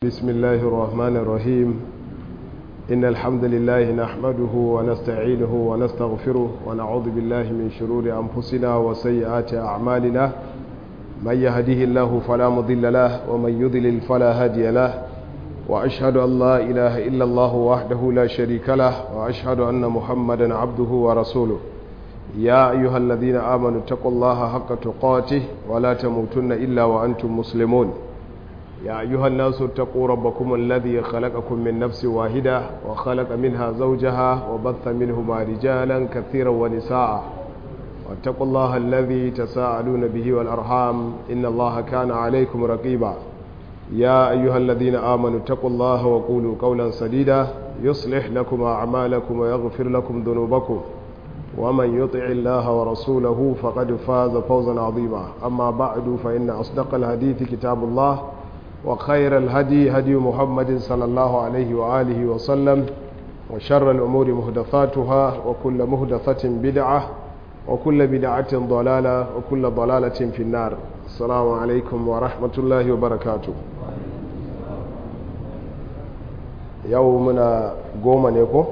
بسم الله الرحمن الرحيم إن الحمد لله نحمده ونستعينه ونستغفره ونعوذ بالله من شرور أنفسنا وسيئات أعمالنا من يهده الله فلا مضل له ومن يضلل فلا هادي له وأشهد أن لا إله إلا الله وحده لا شريك له وأشهد أن محمدا عبده ورسوله يا أيها الذين آمنوا اتقوا الله حق تقاته ولا تموتن إلا وأنتم مسلمون يا أيها الناس اتقوا ربكم الذي خلقكم من نفس واحدة وخلق منها زوجها وبث منهما رجالا كثيرا ونساء واتقوا الله الذي تساءلون به والأرحام إن الله كان عليكم رقيبا يا أيها الذين آمنوا اتقوا الله وقولوا قولا سديدا يصلح لكم أعمالكم ويغفر لكم ذنوبكم ومن يطع الله ورسوله فقد فاز فوزا عظيما أما بعد فإن أصدق الحديث كتاب الله وخير الهدي هدي محمد صلى الله عليه وآله وسلم وشر الأمور مهدثاتها وكل مهدثة بدعة وكل بدعة ضلالة وكل ضلالة في النار السلام عليكم ورحمة الله وبركاته يومنا قوما نيكو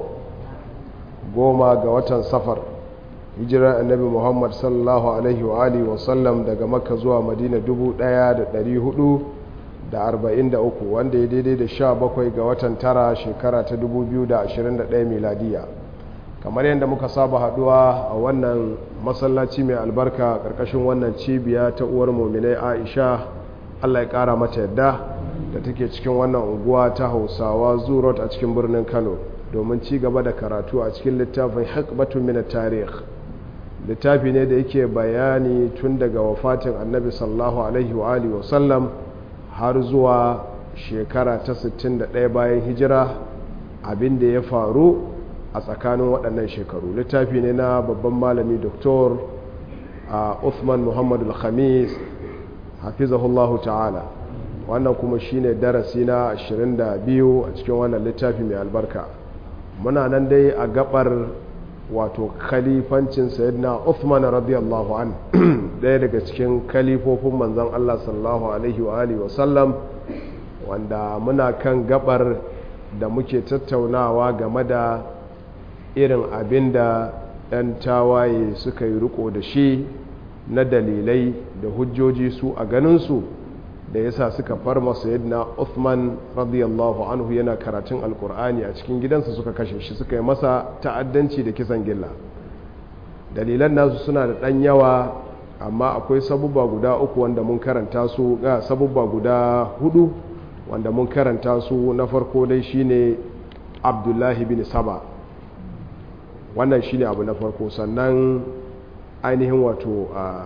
قوما قوة سفر hijirar annabi muhammad sallallahu alaihi wa alihi wasallam daga makka zuwa madina 1400 da arba'in da uku wanda ya daidai da sha bakwai ga watan tara shekara ta dubu biyu da ashirin da ɗaya miladiya kamar yadda muka saba haduwa a wannan masallaci mai albarka ƙarƙashin wannan cibiya ta uwar mominai aisha allah ya ƙara mata yadda da take cikin wannan unguwa ta hausawa zurot a cikin birnin kano domin ci gaba da karatu a cikin littafin hikmatun min tarih littafi ne da yake bayani tun daga wafatin annabi sallallahu alaihi wa alihi wa sallam har zuwa shekara ta 61 bayan hijira abin da ya faru a tsakanin waɗannan shekaru littafi ne na babban malami doktor Uthman Muhammadu al-Khamis hafizahullahu ta'ala wannan kuma shine darasi na 22 a cikin wannan littafi mai albarka muna nan dai a gabar wato khalifancin sayyidina Uthman radiyallahu an ɗaya daga cikin kalifofin manzon Allah sallallahu alaihi wa alihi wasallam wanda muna kan gabar da muke tattaunawa game da irin abin da 'yan tawaye suka yi riko da shi na dalilai da hujjoji su a ganinsu da yasa suka farma sayyidina Uthman radiyallahu anhu yana karatun alkur'ani a cikin gidansa suka kashe shi suka yi masa ta'addanci da kisan gilla dalilan nasu suna da ɗan yawa amma akwai sabubba guda uku wanda mun karanta su ga sabubba guda hudu wanda mun karanta su na farko dai shine abdullahi bin saba wannan shine abu na farko sannan ainihin wato a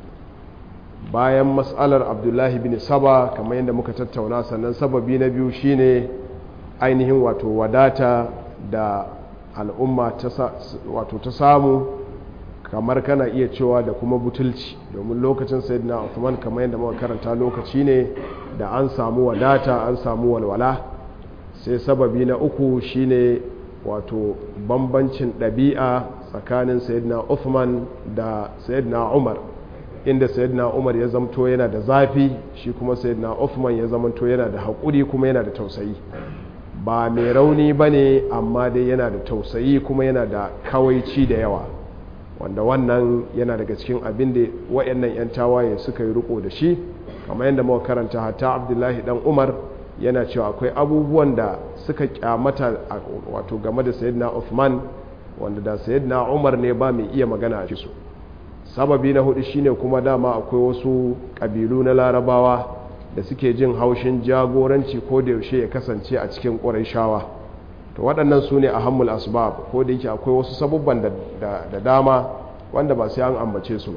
bayan matsalar abdullahi bin saba kamar yadda muka tattauna sannan sababi na biyu shine ainihin wato wadata da al'umma wato ta samu kamar kana iya cewa da kuma butulci domin lokacin sayyidina Uthman kamar yadda muka karanta lokaci ne da an samu wadata an samu walwala sai sababi na uku shine wato bambancin ɗabi'a tsakanin sayyidina Uthman da sayyidina Umar inda sayyidina Umar ya zamto yana da zafi shi kuma sayyidina Uthman ya zamanto yana da haƙuri kuma yana da tausayi ba mai rauni bane amma dai yana da tausayi kuma yana da kawaici da yawa wanda wannan yana daga cikin abin da wayannan 'yan tawaye suka yi riko da shi kamar yadda muka karanta hatta abdullahi dan umar yana cewa akwai abubuwan da suka kyamata wato game da sayyidina uthman wanda da sayyidina umar ne ba mai iya magana a su sababi na hudu shine kuma dama akwai wasu kabilu na larabawa da suke jin haushin jagoranci ko da yaushe ya kasance a cikin ƙurayshawa to waɗannan su ne a hammul asbab ko da yake akwai wasu sabubban da dama wanda ba sai an ambace su ba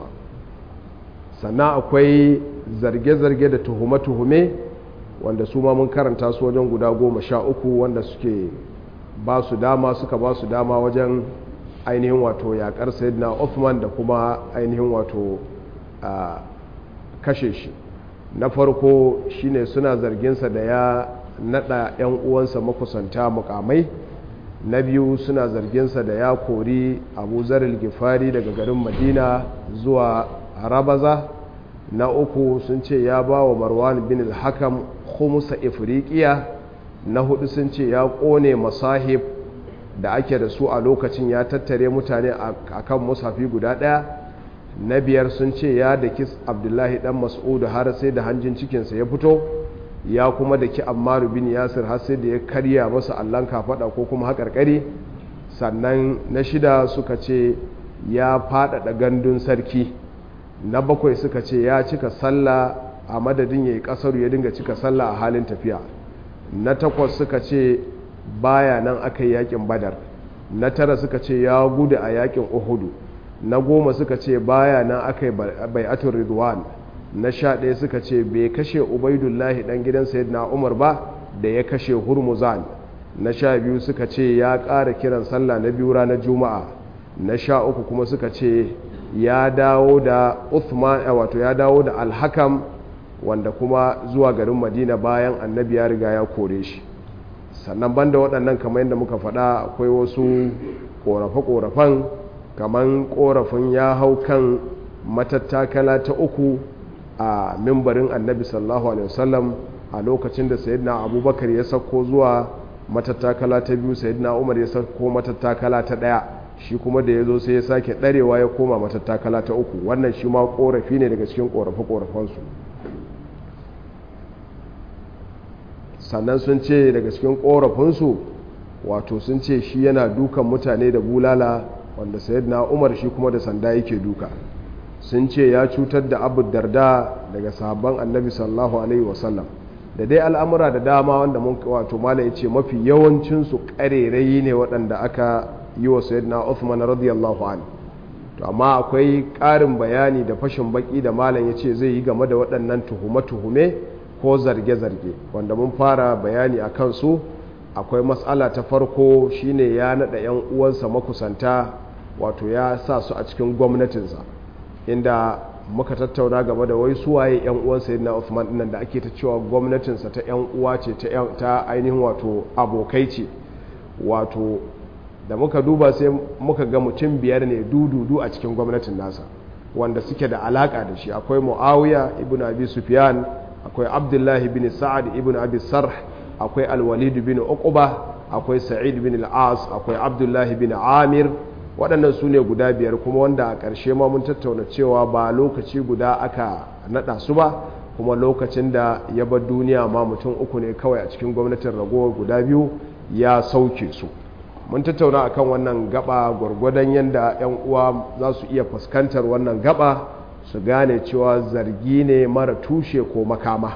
sannan akwai zarge-zarge da tuhume-tuhume wanda su ma mun karanta su wajen guda goma sha uku wanda suke ba su dama suka ba su dama wajen ainihin wato yaƙar sayyidina Uthman da kuma ainihin wato kashe shi na farko shine suna zarginsa da ya nada 'yan uwansa makusanta mukamai na biyu suna zarginsa da ya kori abu zaril gifari daga garin madina zuwa rabaza na uku sun ce ya ba wa marwan bin al-hakam khumusa ifriqiya na hudu sun ce ya kone masahib da ake da su a lokacin ya tattare mutane a kan musafi guda ɗaya na biyar sun ce ya daki abdullahi dan mas'udu har sai da hanjin cikinsa ya fito ya kuma daki ammaru bin yasir har sai da ya karya masa allon kafaɗa ko kuma haƙarƙari sannan na shida suka ce ya faɗaɗa gandun sarki na bakwai suka ce ya cika sallah a madadin ya yi ƙasaru ya dinga cika sallah a halin tafiya na takwas suka ce baya nan aka yi yakin badar na tara suka ce ya gudu a yakin uhudu na goma suka ce baya nan aka yi bai'atun ridwan na sha ɗaya suka ce bai kashe ubaidullahi ɗan gidan sayyidina umar ba da ya kashe hurmuzan na sha biyu suka ce ya ƙara kiran sallah na biyu ranar juma'a na sha uku kuma suka ce ya dawo da uthman wato ya dawo da alhakam wanda kuma zuwa garin madina bayan annabi ya riga ya kore shi sannan banda waɗannan kamar yadda muka faɗa akwai wasu ƙorafe-ƙorafen kamar ƙorafin ya hau kan matattakala ta uku a mimbarin annabi sallallahu alaihi wasallam a lokacin da sayyidina abubakar ya sauko zuwa matattakala ta biyu sayyidina umar ya sauko matattakala ta ɗaya shi kuma da ya zo sai ya sake ɗarewa ya koma matattakala ta uku wannan shi ma ƙorafi ne daga cikin ƙorafe-ƙorafensu sannan sun ce daga cikin korafinsu wato sun ce shi yana dukan mutane da bulala wanda na umar shi kuma da sanda yake duka sun ce ya cutar da abu darda daga sahabban annabi sallallahu alaihi wasallam da dai al'amura da dama wanda mun wato mala ya ce mafi yawancinsu ƙarerayi ne waɗanda aka yi wa sayyidina uthman radiyallahu anhu to amma akwai ƙarin bayani da fashin baki da malam ya ce zai yi game da waɗannan tuhume-tuhume ko zarge-zarge wanda mun fara bayani a kansu akwai matsala ta farko shine ya naɗa 'yan uwansa makusanta wato ya sa su a cikin gwamnatinsa inda muka tattauna game da wai suwaye 'yan uwansa yana Uthman dinnan da ake ta cewa gwamnatinsa ta 'yan uwa ce ta ainihin wato abokai ce wato da muka duba sai muka ga mutum biyar ne dududu a cikin gwamnatin nasa wanda suke da alaka da shi akwai muawiya ibn abi sufyan akwai abdullahi bin sa'ad ibn abi sarh akwai alwalid bin uquba akwai sa'id bin al-as akwai abdullahi bin amir waɗannan su ne guda biyar kuma wanda a ƙarshe ma mun tattauna cewa ba lokaci guda aka naɗa su ba kuma lokacin da ya bar duniya ma mutum uku ne kawai a cikin gwamnatin ragowar guda biyu ya sauke su mun tattauna akan wannan gaba gwargwadon yadda 'yan uwa za su iya fuskantar wannan gaba su gane cewa zargi ne mara tushe ko makama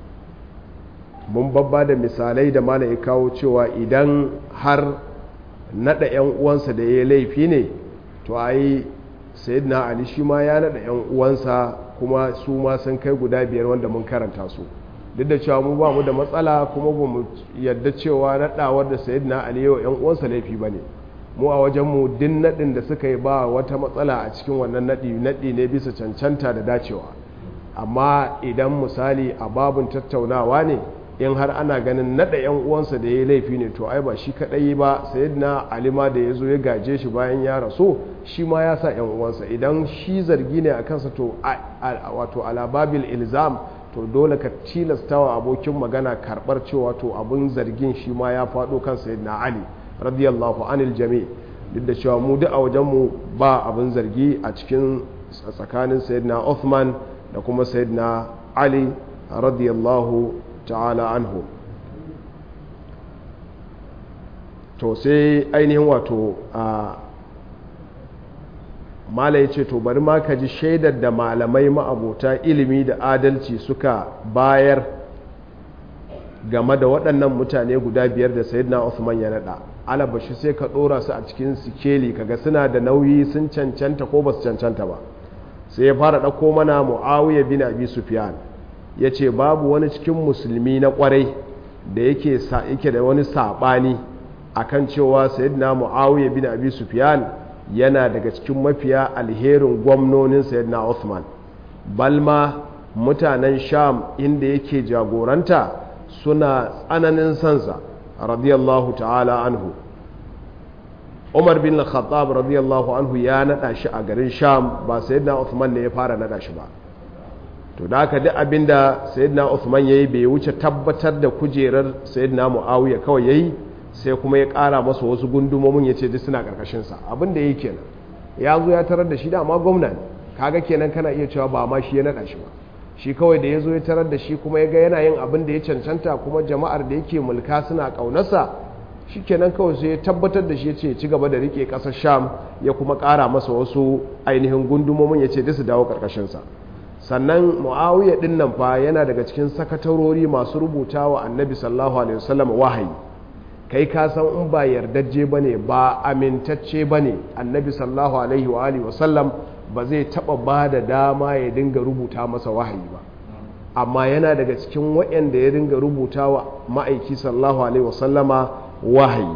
mun babba da misalai da mana ya kawo cewa idan har nada 'yan uwansa da ya laifi ne to ai sayyidina ali shi ma ya nada 'yan uwansa kuma su ma sun kai guda biyar wanda mun karanta su duk da cewa mu ba mu da matsala kuma ba mu yadda cewa nadawar da sayyidina ali yau 'yan uwansa laifi ba ne mu a wajenmu din naɗin da suka yi ba wata matsala a cikin wannan naɗi naɗi ne bisa cancanta da dacewa amma idan misali a babin tattaunawa ne in har ana ganin naɗa 'yan uwansa da ya yi laifi ne to ai ba shi kaɗai ba sayyidina alima da ya zo ya gaje shi bayan ya rasu shi ma ya sa 'yan uwansa idan shi zargi ne a kansa to wato alababil ilzam to dole ka tilastawa abokin magana karɓar cewa to abin zargin shi ma ya faɗo kan sayyidina ali radiyallahu anil jami duk da cewa mu duk a wajenmu ba abin zargi a cikin tsakanin sayyidina Uthman da kuma sayyidina Ali radiyallahu ta'ala anhu to sai ainihin wato a mala ya ce to bari ma ka ji shaidar da malamai ma'abota ilimi da adalci suka bayar game da waɗannan mutane guda biyar da sayyidina Uthman ya naɗa alabashi sai ka ɗora su a cikin sikeli kaga suna da nauyi sun cancanta ko ba su cancanta ba sai ya fara ɗauko mana mu'awiyar bin abi sufyan ya ce babu wani cikin musulmi na ƙwarai da yake yake da wani saɓani akan cewa sayyidina mu'awiyar bin abi sufyan yana daga cikin mafiya alherin gwamnonin sayyidina Uthman balma mutanen sham inda yake jagoranta suna tsananin sansa radiyallahu ta'ala anhu umar bin khattab radiyallahu anhu ya nada shi a garin sham ba sayyidina Uthman ne ya fara nada shi ba to da haka duk abinda sayyidina Uthman yayi bai wuce tabbatar da kujerar sayyidina Muawiya kawai yayi sai kuma ya ƙara masa wasu gundumomin ya ce duk suna ƙarƙashin sa abin da yake kenan ya zo ya tarar da shi da amma gwamna ne kaga kenan kana iya cewa ba ma shi ya naɗa shi ba shi kawai da ya zo ya tarar da shi kuma ya ga yana yin abin da ya cancanta kuma jama'ar da yake mulka suna ƙaunarsa shi kenan kawai sai ya tabbatar da shi ya ce ci gaba da rike ƙasar sham ya kuma ƙara masa wasu ainihin gundumomin ya ce da su dawo ƙarƙashinsa sannan mu'awiyya ɗin nan fa yana daga cikin sakatarori masu rubuta wa annabi sallallahu alaihi wasallam wahayi kai ka san in ba yardajje ba ne ba amintacce ba ne annabi sallallahu alaihi wa alihi wasallam ba zai taɓa ba da dama ya dinga rubuta masa wahayi ba amma yana daga cikin waɗanda ya dinga rubuta wa ma'aiki sallallahu alaihi wasallama wahayi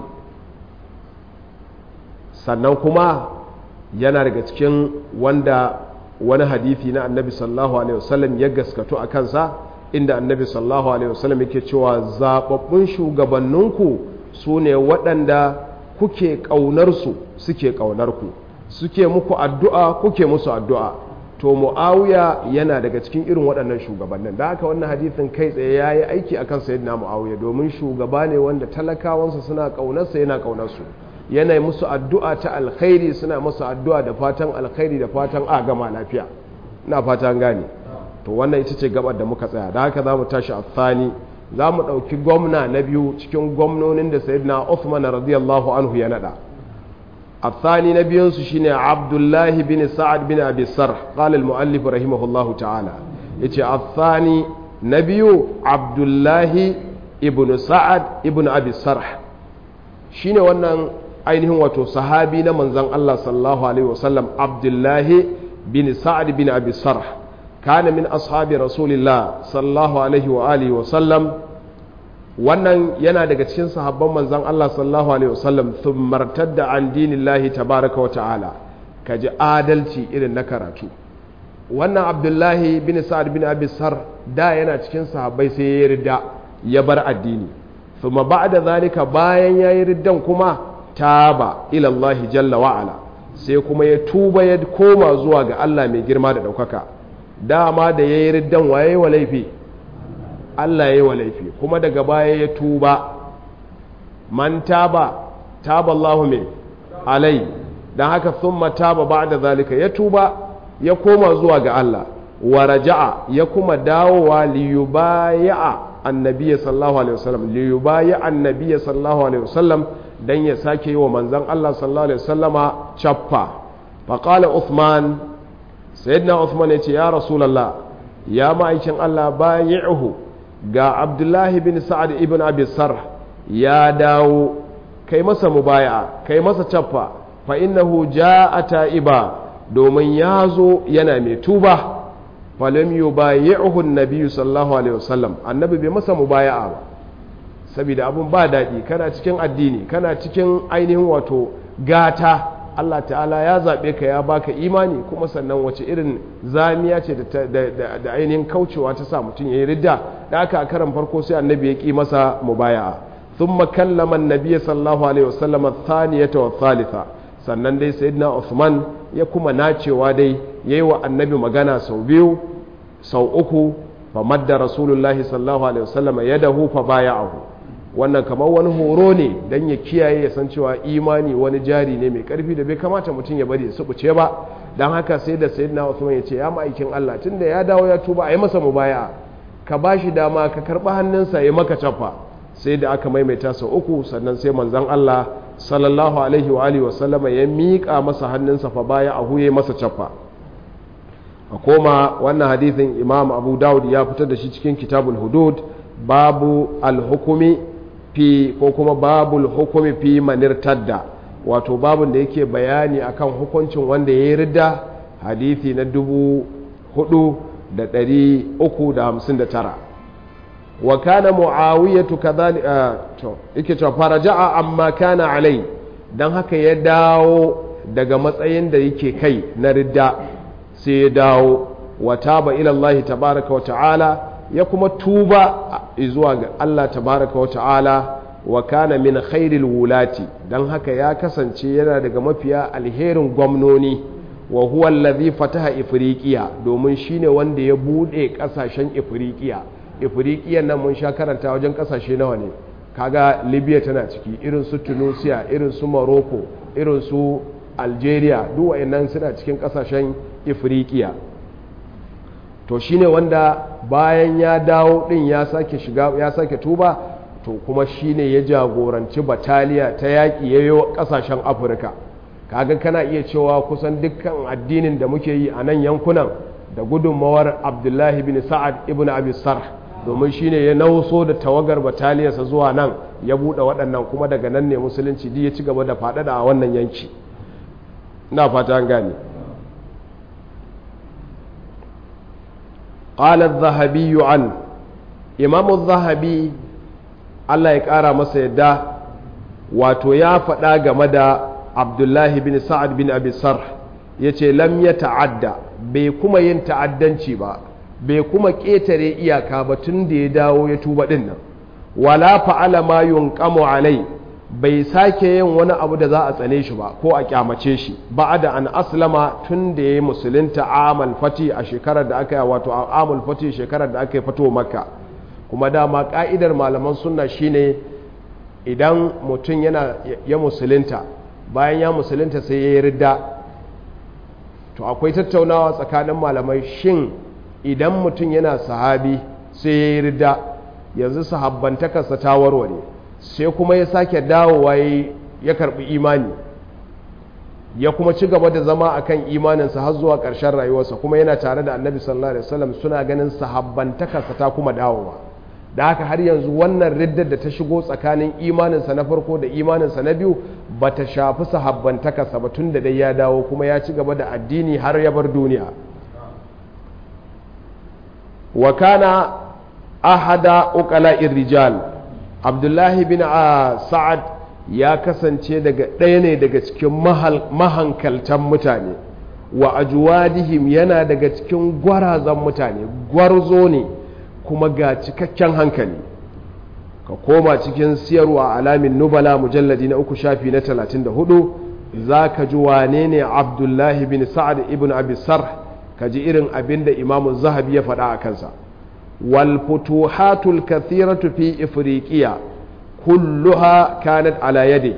sannan kuma yana daga cikin wanda wani hadithi na annabi sallallahu alaihi wasallam ya gaskato a kansa inda annabi sallallahu alaihi wasallam yake cewa zababbun shugabanninku su ne waɗanda kuke ƙaunarsu suke ƙaunarku suke muku addu'a kuke musu addu'a to mu'awiya yana daga cikin irin waɗannan shugabannin da haka wannan hadithin kai tsaye ya yi aiki akan sayyidina mu'awiya domin shugaba ne wanda talakawansa suna ƙaunarsa yana ƙaunarsu yana musu addu'a ta alkhairi suna musu addu'a da fatan alkhairi da fatan a gama lafiya ina fatan gane to wannan ita ce gabar da muka tsaya da haka za mu tashi a tsani za mu ɗauki gwamna na biyu cikin gwamnonin da sayyidina Uthman radiyallahu anhu ya naɗa الثاني نبي شيني عبد الله بن سعد بن أبي السرح قال المؤلف رحمه الله تعالى يتي الثاني نبي عبد الله ابن سعد ابن أبي السرح شيني وانا ainihin wato sahabi na manzan Allah sallallahu alaihi wasallam Abdullahi bin Sa'ad bin Abi Sarh kana min ashabi Rasulillah sallallahu alaihi wa alihi wasallam wannan yana daga cikin sahabban manzan Allah sallallahu alaihi wasallam sun martadda an dinillahi tabaraka wa ta'ala ka ji adalci irin na karatu wannan abdullahi bin sa'ad bin abi sar da yana cikin sahabbai sai ya ridda ya bar addini thumma ba'da zalika bayan yayi riddan kuma taba ila Allah jalla wa ala sai kuma ya tuba ya koma zuwa ga Allah mai girma da daukaka dama da yayi riddan waye wa laifi Allah ya yi wa laifi kuma daga baya ya tuba man taba taba Allahu mai alai don haka sun taba ba da zalika ya tuba ya koma zuwa ga Allah wa raja'a ya kuma dawowa liyubaya'a annabiya sallallahu alaihi wasallam liyubaya annabiya sallallahu alaihi wasallam dan ya sake yi wa manzon Allah sallallahu alaihi wasallama chaffa faqala Uthman sayyidina Uthman ya ce ya rasulullah ya ma'aikin Allah bayi'uhu ga abdullahi bin sa'ad ibn abi sarh ya dawo kai masa mubaya kai masa caffa fa innahu ja'a ta'iba domin ya zo yana mai tuba falam yubayi'uhu an-nabi sallallahu alaihi wasallam annabi bai masa mubaya'a ba saboda abun ba daɗi kana cikin addini kana cikin ainihin wato gata Allah ta'ala ya zaɓe ka ya baka imani kuma sannan wace irin zamiya ce da ainihin kaucewa ta sa mutum ya yi ridda da aka a karan farko sai annabi ya ƙi masa mubaya'a sun makallama annabi sallallahu alaihi wasallam thaniyata wa thalitha sannan dai sayyidina Uthman ya kuma nacewa dai yayi wa annabi magana sau biyu sau uku fa madda rasulullahi sallallahu alaihi wasallam yadahu fa baya'ahu wannan kamar wani horo ne don ya kiyaye ya san cewa imani wani jari ne mai karfi da bai kamata mutum ya bari ya subuce ba don haka sai da sayyidina Usman ya ce ya ma'aikin Allah tunda ya dawo ya tuba a yi masa mubaya ka ba shi dama ka karɓi hannunsa ya maka cafa sai da aka maimaita sau uku sannan sai manzon Allah sallallahu alaihi wa alihi wasallama ya miƙa masa hannunsa fa baya a huye masa cafa a koma wannan hadithin imam abu dawud ya fitar da shi cikin kitabul hudud babu al-hukumi fi ko kuma babul hukumi fi manir tadda wato babun da yake bayani akan hukuncin wanda ya yi ridda hadithi na dubu hudu da dari uku da hamsin da tara wa kana mu'awiyatu kadhalika to yake cewa faraja'a amma kana alai dan haka ya dawo daga matsayin da yake kai na ridda sai ya dawo wa taba ila Allah tabaraka wa ta'ala ya kuma tuba zuwa ga Allah tabaraka wa ta'ala wa kana min khairil wulati dan haka ya kasance yana daga mafiya alherin gwamnoni wa huwa allazi fataha ifriqiya domin shine wanda ya bude kasashen ifriqiya ifriqiya nan mun sha karanta wajen kasashe nawa ne kaga libya tana ciki irin su tunisia irin su morocco irin su algeria duk wayannan suna cikin kasashen ifriqiya to shine wanda bayan ya dawo din ya sake shiga ya sake tuba to kuma shine ya jagoranci bataliya ta yaƙi yayo kasashen afirka kaga kana iya cewa kusan dukkan addinin da muke yi a nan yankunan da gudunmawar abdullahi bin sa'ad ibn abi sarh domin shine ya nauso da tawagar bataliyarsa zuwa nan ya buɗe waɗannan kuma daga nan ne musulunci ya ci gaba da faɗaɗa a wannan yanki na fata an gane قال الذهبي عن إمام الذهبي الله يقارى masa yadda wato ya faɗa game da abdullahi bin sa'ad bin abi sarh ya ce lam ya ta'adda bai kuma yin ta'addanci ba bai kuma ƙetare iyaka ba tun da ya dawo ya tuba ɗin nan wala fa'ala ma yunqamu alai bai sake yin wani abu da za a tsane shi ba ko a kyamace shi ba da an aslama tun da ya yi musulunta amal fati a shekarar da aka yi wato amal fati shekarar da aka yi fito makka kuma dama ka'idar malaman sunna shine idan mutum yana ya musulunta bayan ya musulunta sai ya yi ridda to akwai tattaunawa tsakanin malamai shin idan mutum yana sahabi sai ya yi ridda yanzu sahabbantakarsa ta warware sai kuma ya sake dawowa ya karbi imani ya kuma ci gaba da zama akan imaninsa har zuwa ƙarshen rayuwarsa kuma yana tare da annabi sallallahu alaihi wasallam suna ganin sahabbantakarsa ta kuma dawowa da haka har yanzu wannan riddar da ta shigo tsakanin imaninsa na farko da imaninsa na biyu ba ta shafi sahabbantakarsa ba tun da dai ya dawo kuma ya ci gaba da addini har ya bar duniya wa kana ahada uqala'ir rijal abdullahi bin sa'ad ya kasance daga ɗaya ne daga cikin mahankaltan mutane wa ajuwadihim yana daga cikin gwarazan mutane gwarzo ne kuma ga cikakken hankali ka koma cikin siyarwa alamin nubala mujalladi na uku shafi na 34 za ka ji wane ne abdullahi bin sa'ad ibn abisar ka ji irin abin da imamun zahabi ya faɗa a kansa والفتوحات الكثيرة في إفريقيا كلها كانت على يدي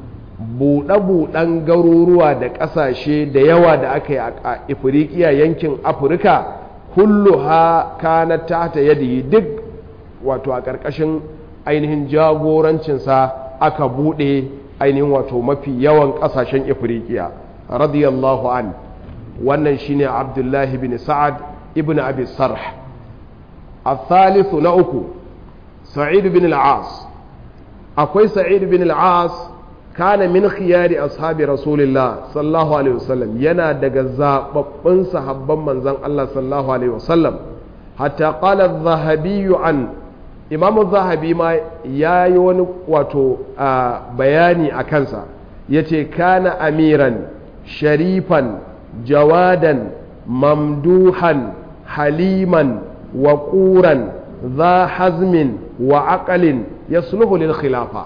buɗe-buɗen garuruwa da ƙasashe da yawa da aka yi a ifirikiya yankin afirka kullu ha kana ta ta yadi duk wato a ƙarƙashin ainihin jagorancinsa aka buɗe ainihin wato mafi yawan ƙasashen ifirikiya radiyallahu an wannan shine abdullahi bin sa'ad ibn abi sarh الثالث نأكو سعيد بن العاص أكوي سعيد بن العاص كان من خيار أصحاب رسول الله صلى الله عليه وسلم ينا دقزا ببن صحبا من زن الله صلى الله عليه وسلم حتى قال الذهبي عن إمام الذهبي ما يايون واتو آه بياني أكنسا يتي كان أميرا شريفا جوادا ممدوحا حليما وقورا ذا حزم وعقل يصلح للخلافة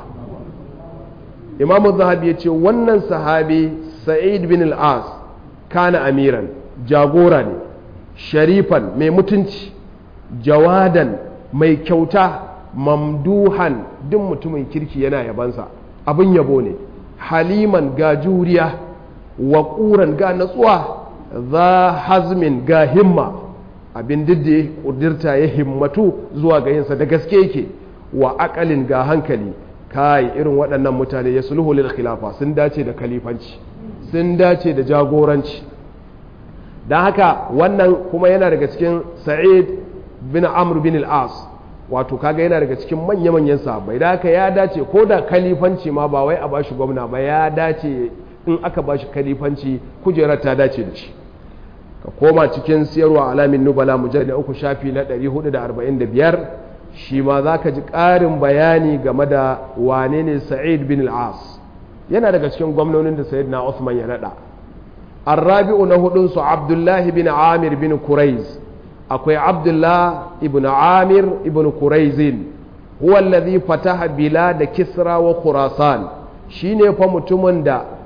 إمام الذهبي يقول ونن صحابي سعيد بن العاص كان أميرا جاغورا شريفا مي متنش جوادا مي كوتا mamduhan duk mutumin kirki yana yabansa abin yabo ne haliman ga juriya wa ƙuran ga natsuwa za hazmin ga himma abin duk da ya ƙudurta ya himmatu zuwa ga yinsa da gaske yake wa akalin ga hankali kai irin waɗannan mutane ya sulhu lil khilafa sun dace da kalifanci sun dace da jagoranci don haka wannan kuma yana daga cikin sa'id bin amr bin al-as wato kaga yana daga cikin manya-manyan sahabbai da haka ya dace ko da kalifanci ma ba wai a bashi gwamna ba ya dace in aka bashi kalifanci kujerar ta dace da shi ka koma cikin siyarwa alamin nubala mujallar uku shafi na 445 shi ma za ka ji ƙarin bayani game da wane ne sa'id bin al'as yana daga cikin gwamnonin da sa'id na Uthman ya naɗa arrabi'u na hudunsu abdullahi bin amir bin kuraiz akwai abdullah ibn amir ibn kuraizin huwa alladhi fataha bila da kisra wa khurasan shine fa mutumin da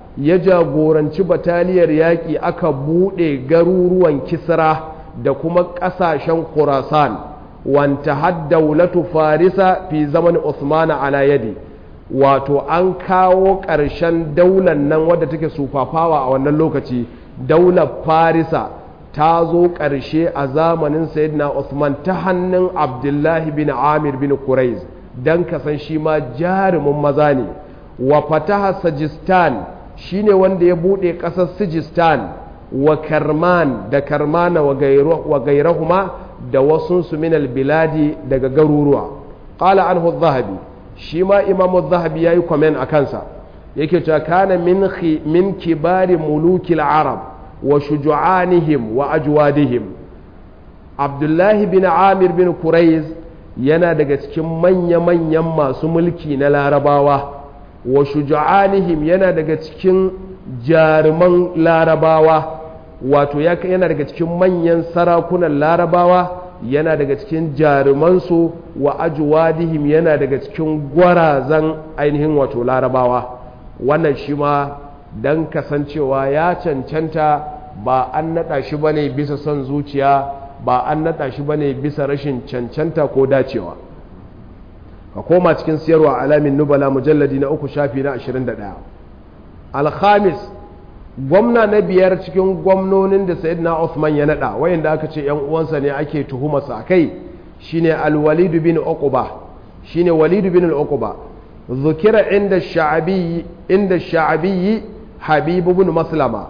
ya jagoranci bataliyar yaƙi aka buɗe garuruwan kisra da kuma ƙasashen khurasan wanta haddaulatu farisa fi zaman usmana ala yadi wato an kawo ƙarshen daular nan wadda take sufafawa a wannan lokaci daular farisa ta zo ƙarshe a zamanin sayyidina usman ta hannun abdullahi bin amir bin quraiz don kasan shi ma jarumin maza ne wa fataha sajistan shine wanda ya buɗe ƙasar sijistan wa karman da karmana wa gairahuma da wasunsu minal biladi daga garuruwa ƙala anhu zahabi shi ma imamu zahabi ya yi kwamen a kansa yake cewa kana min kibari mulukil arab wa shuju'anihim wa ajwadihim abdullahi bin amir bin kuraiz yana daga cikin manya-manyan masu mulki na larabawa wa shuju'anihim yana daga cikin jaruman larabawa wato yana daga cikin manyan sarakunan larabawa yana daga cikin jarumansu wa ajwadihim yana daga cikin gwarazan ainihin wato larabawa wannan shi ma don kasancewa ya cancanta ba an naɗa shi ba ne bisa son zuciya ba an naɗa shi ba ne bisa rashin cancanta ko dacewa ka koma cikin siyarwa alamin nubala mujalladi na uku shafi na 21 alhamis gwamna na biyar cikin gwamnonin da sayyidina Uthman ya nada wayanda aka ce yan uwansa ne ake tuhumarsa a kai shine al-walid bin uqba shine walid bin al-uqba zukira inda sha'abi inda sha'abi habib bin maslama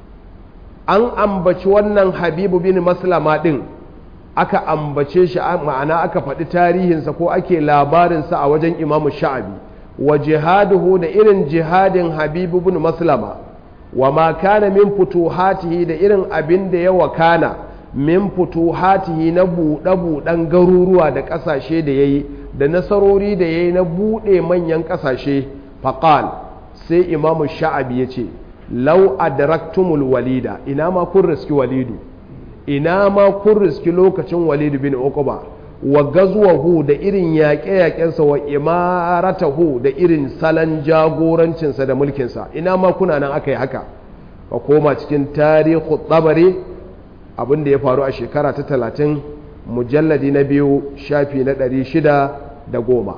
an ambaci wannan habib bin maslama din aka ambace shi ma'ana aka faɗi tarihinsa ko ake labarinsa a wajen imamu sha'abi wa jihaduhu da irin jihadin habibu bin maslama wa ma kana min futuhatihi da irin abin da ya wakana min futuhatihi na buɗe-buɗen garuruwa da ƙasashe da ya yi da nasarori da ya yi na buɗe manyan ƙasashe faƙal sai imamu sha'abi ya ce lau adraktumul walida ina ma kun riski walidu ina ma kun riski lokacin walidu bin uquba wa gazwahu da irin yaƙe-yaƙensa wa imaratahu da irin salon jagorancinsa da mulkinsa ina ma kuna nan aka yi haka ka koma cikin tarihu tsabari abin da ya faru a shekara ta talatin mujalladi na biyu shafi na ɗari shida da goma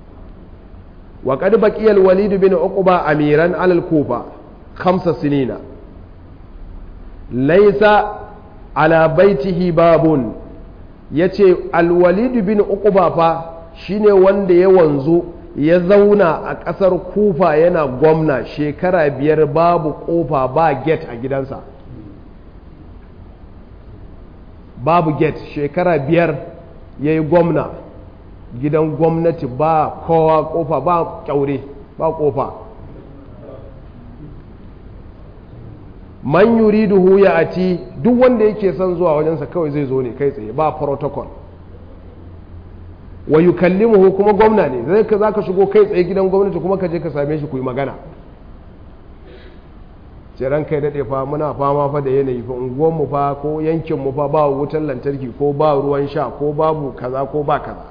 wa ƙad baƙiyar walidu bin uquba amiran alal kufa khamsa sinina laisa ala baitihi babun ya ce alwalidu bin uquba fa shine wanda ya wanzu ya zauna a ƙasar kufa yana gwamna shekara biyar babu ƙofa ba get a gidansa babu get shekara biyar ya yi gwamna gidan gwamnati ba kowa ƙofa ba ƙyaure ba ƙofa man yuriduhu ya ati duk wanda yake son zuwa wajensa kawai zai zo ne kai tsaye ba protocol wa yukallimuhu kuma gwamna ne zai ka zaka shigo kai tsaye gidan gwamnati kuma ka je ka same shi ku yi magana ce ran kai dade fa muna fama fa da yanayi fa unguwar mu fa ko yankin mu fa ba wutar lantarki ko ba ruwan sha ko babu kaza ko ba kaza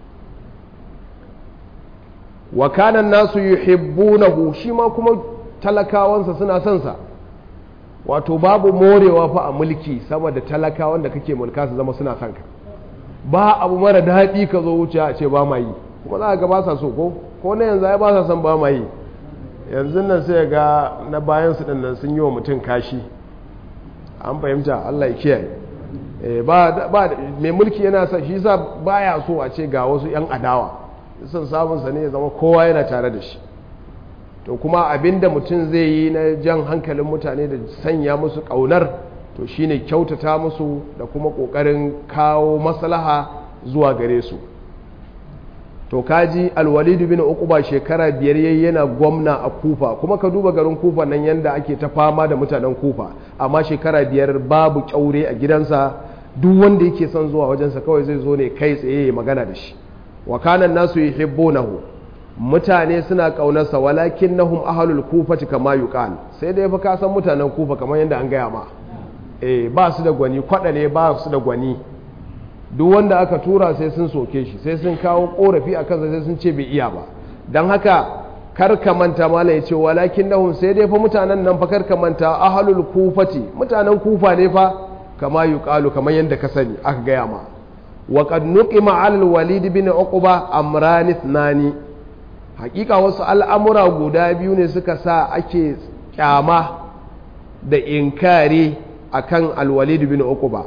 wa kana nasu yuhibbunahu shi ma kuma talakawansa suna son sa wato babu morewa fa a mulki sama da talakawan da kake mulka su zama suna son ka ba abu mara daɗi ka zo wuce a ce ba ma yi kuma za ga ba sa so ko ko na yanzu ai ba sa son ba ma yi yanzu nan sai ga na bayan su nan sun yi wa mutum kashi an fahimta Allah ya kiyaye ba ba mai mulki yana sa shi sa baya so a ce ga wasu yan adawa son samun sa ne ya zama kowa yana tare da shi to kuma abinda mutum zai yi na jan hankalin mutane da sanya musu ƙaunar to shine kyautata musu da kuma ƙoƙarin kawo maslaha zuwa gare su to kaji alwalidu bin uquba shekara biyar yayi yana gwamna a kufa kuma ka duba garin kufa nan yanda ake ta fama da mutanen kufa amma shekara biyar babu kyaure a gidansa duk wanda yake son zuwa wajensa kawai zai zo ne kai tsaye ya magana da shi wa kana nasu yuhibbunahu mutane suna kaunarsa walakin nahum ahlul kufati kama yuqal sai dai fa ka san mutanen kufa kamar yadda an gaya ma eh ba su da gwani kwada ne ba su da gwani duk wanda aka tura sai sun soke shi sai sun kawo korafi a kansa sai sun ce bai iya ba don haka karka manta mala yace walakin nahum sai dai fa mutanen nan fa karka manta ahlul kufati mutanen kufa ne fa kama yuqalu kamar yanda ka sani aka gaya ma wa qad nuqima ala al-walid bin uqba amran ithnani hakika wasu al'amura guda biyu ne suka sa ake kyama da inkari akan al-walid bin uqba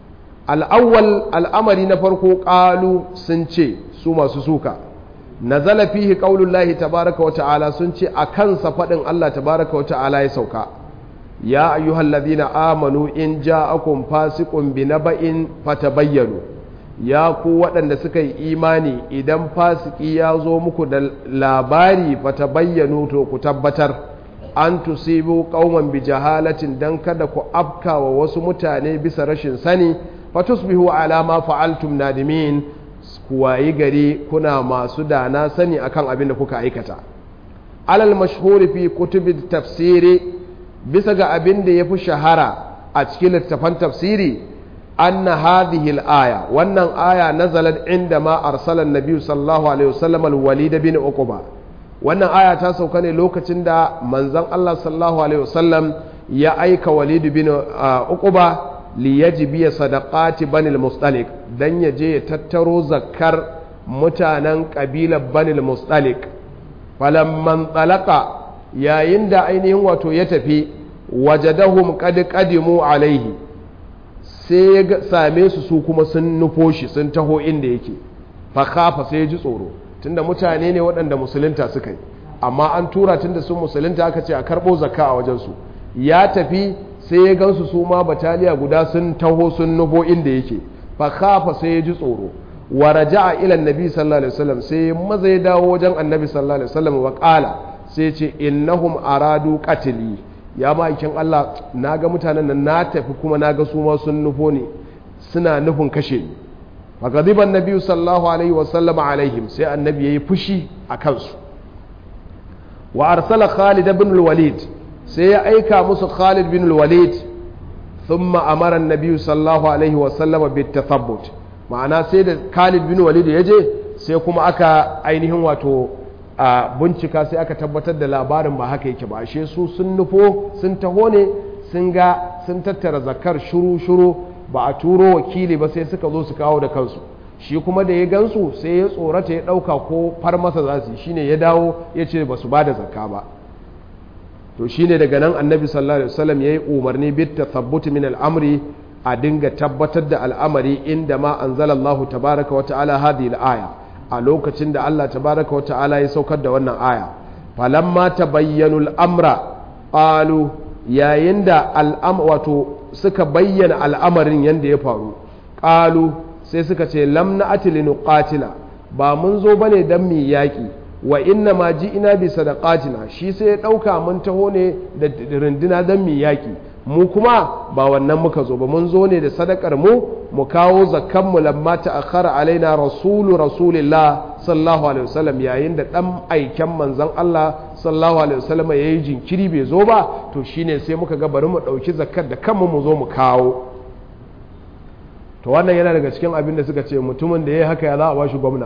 al-awwal al'amari na farko qalu sun ce su masu suka nazala fihi qaulullahi tabaraka wa ta'ala sun ce a kansa faɗin Allah tabaraka wa ta'ala ya sauka ya ayyuhalladhina amanu in ja'akum fasiqun binaba'in fatabayyanu ya ku waɗanda suka yi imani idan fasiki ya zo muku da labari fatabayyanu to ku tabbatar an tusibu qauman bi jahalatin dan kada ku afkawa wasu mutane bisa rashin sani fatusbihu ala ma fa'altum nadimin ku wayi gari kuna masu dana sani akan abin da kuka aikata alal mashhuri fi kutubi tafsiri bisa ga abin da yafi shahara a cikin littafan tafsiri anna hadhihi al-aya wannan aya nazalat inda ma arsala an-nabi sallallahu alaihi wasallam al-walid bin uqba wannan aya ta sauka ne lokacin da manzon Allah sallallahu alaihi wasallam ya aika walid bin uqba liyajibiya sadaqati banil mustalik dan ya je ya tattaro zakkar mutanen kabilar banil mustalik falamman talaka yayin da ainihin wato ya tafi wajadahum qad qadimu alaihi sai ya same su su kuma sun nufo shi sun taho inda yake fa khafa sai ya ji tsoro tunda mutane ne waɗanda musulunta suka yi amma an tura tunda sun musulunta aka ce a karɓo zakka a wajensu ya tafi sai ya gansu su ma bataliya guda sun taho sun nufo inda yake fa khafa sai ya ji tsoro wa raja'a ila annabi sallallahu alaihi wasallam sai maza ya dawo wajen annabi sallallahu alaihi wasallam wa qala sai ce innahum aradu qatli ya ma'aikin Allah naga mutanen nan na tafi kuma naga su ma sun nufo ne suna nufin kashe ni fa gadiban nabi sallallahu alaihi wasallam alaihim sai annabi yayi fushi a kansu wa arsala khalid ibn al-walid sai ya aika musu Khalid bin Walid thumma amara an-nabi sallallahu alaihi wa sallama bit tathabbut ma'ana sai da Khalid bin Walid ya je sai kuma aka ainihin wato a bincika sai aka tabbatar da labarin ba haka yake ba ashe su sun nufo sun taho ne sun ga sun tattara zakar shuru shuru ba a turo wakili ba sai suka zo su kawo da kansu shi kuma da ya gansu sai ya tsorata ya ɗauka ko far masa za su shine ya dawo ya ce ba su ba da zakka ba to shine daga nan annabi sallallahu alaihi wasallam yayi umarni bit tathabbut min al'amri a dinga tabbatar da al'amari inda ma anzalallahu tabaraka wa ta'ala hadhihi al-aya a lokacin da Allah tabaraka wa ta'ala ya saukar da wannan aya falamma tabayyanu al-amra qalu yayin da al'am wato suka bayyana al'amarin yanda ya faru qalu sai suka ce lam na'ati linuqatila ba mun zo bane dan mi yaki wa inna ma ji ina bi sadaqatina shi sai ya ɗauka mun taho ne da runduna don mu yaƙi mu kuma ba wannan muka zo ba mun zo ne da sadakar mu mu kawo zakkan mu lamma ta akhara alaina rasulu rasulillah sallallahu alaihi wasallam yayin da dan aiken manzon Allah sallallahu alaihi wasallam yayi jinkiri bai zo ba to shine sai muka ga bari mu dauki zakkar da kanmu mu zo mu kawo to wannan yana daga cikin abin da suka ce mutumin da yayi haka ya za a bashi gwamna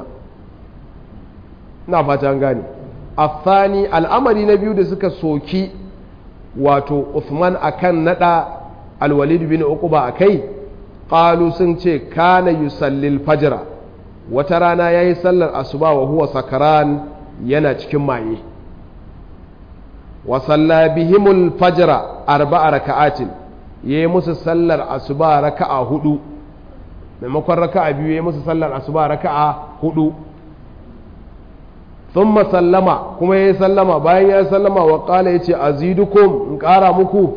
na fata gane afani al'amari na biyu da suka soki wato Uthman akan nada alwalid bin uquba akai qalu sun ce kana yusallil fajra wata rana yayi sallar asuba wa huwa sakaran yana cikin maye wa salla bihimul fajra arba'a raka'atin yayi musu sallar asuba raka'a hudu maimakon raka'a biyu yayi musu sallar asuba raka'a hudu ثم sallama kuma ya sallama bayan ya sallama wa ƙala ya ce azidukum in ƙara muku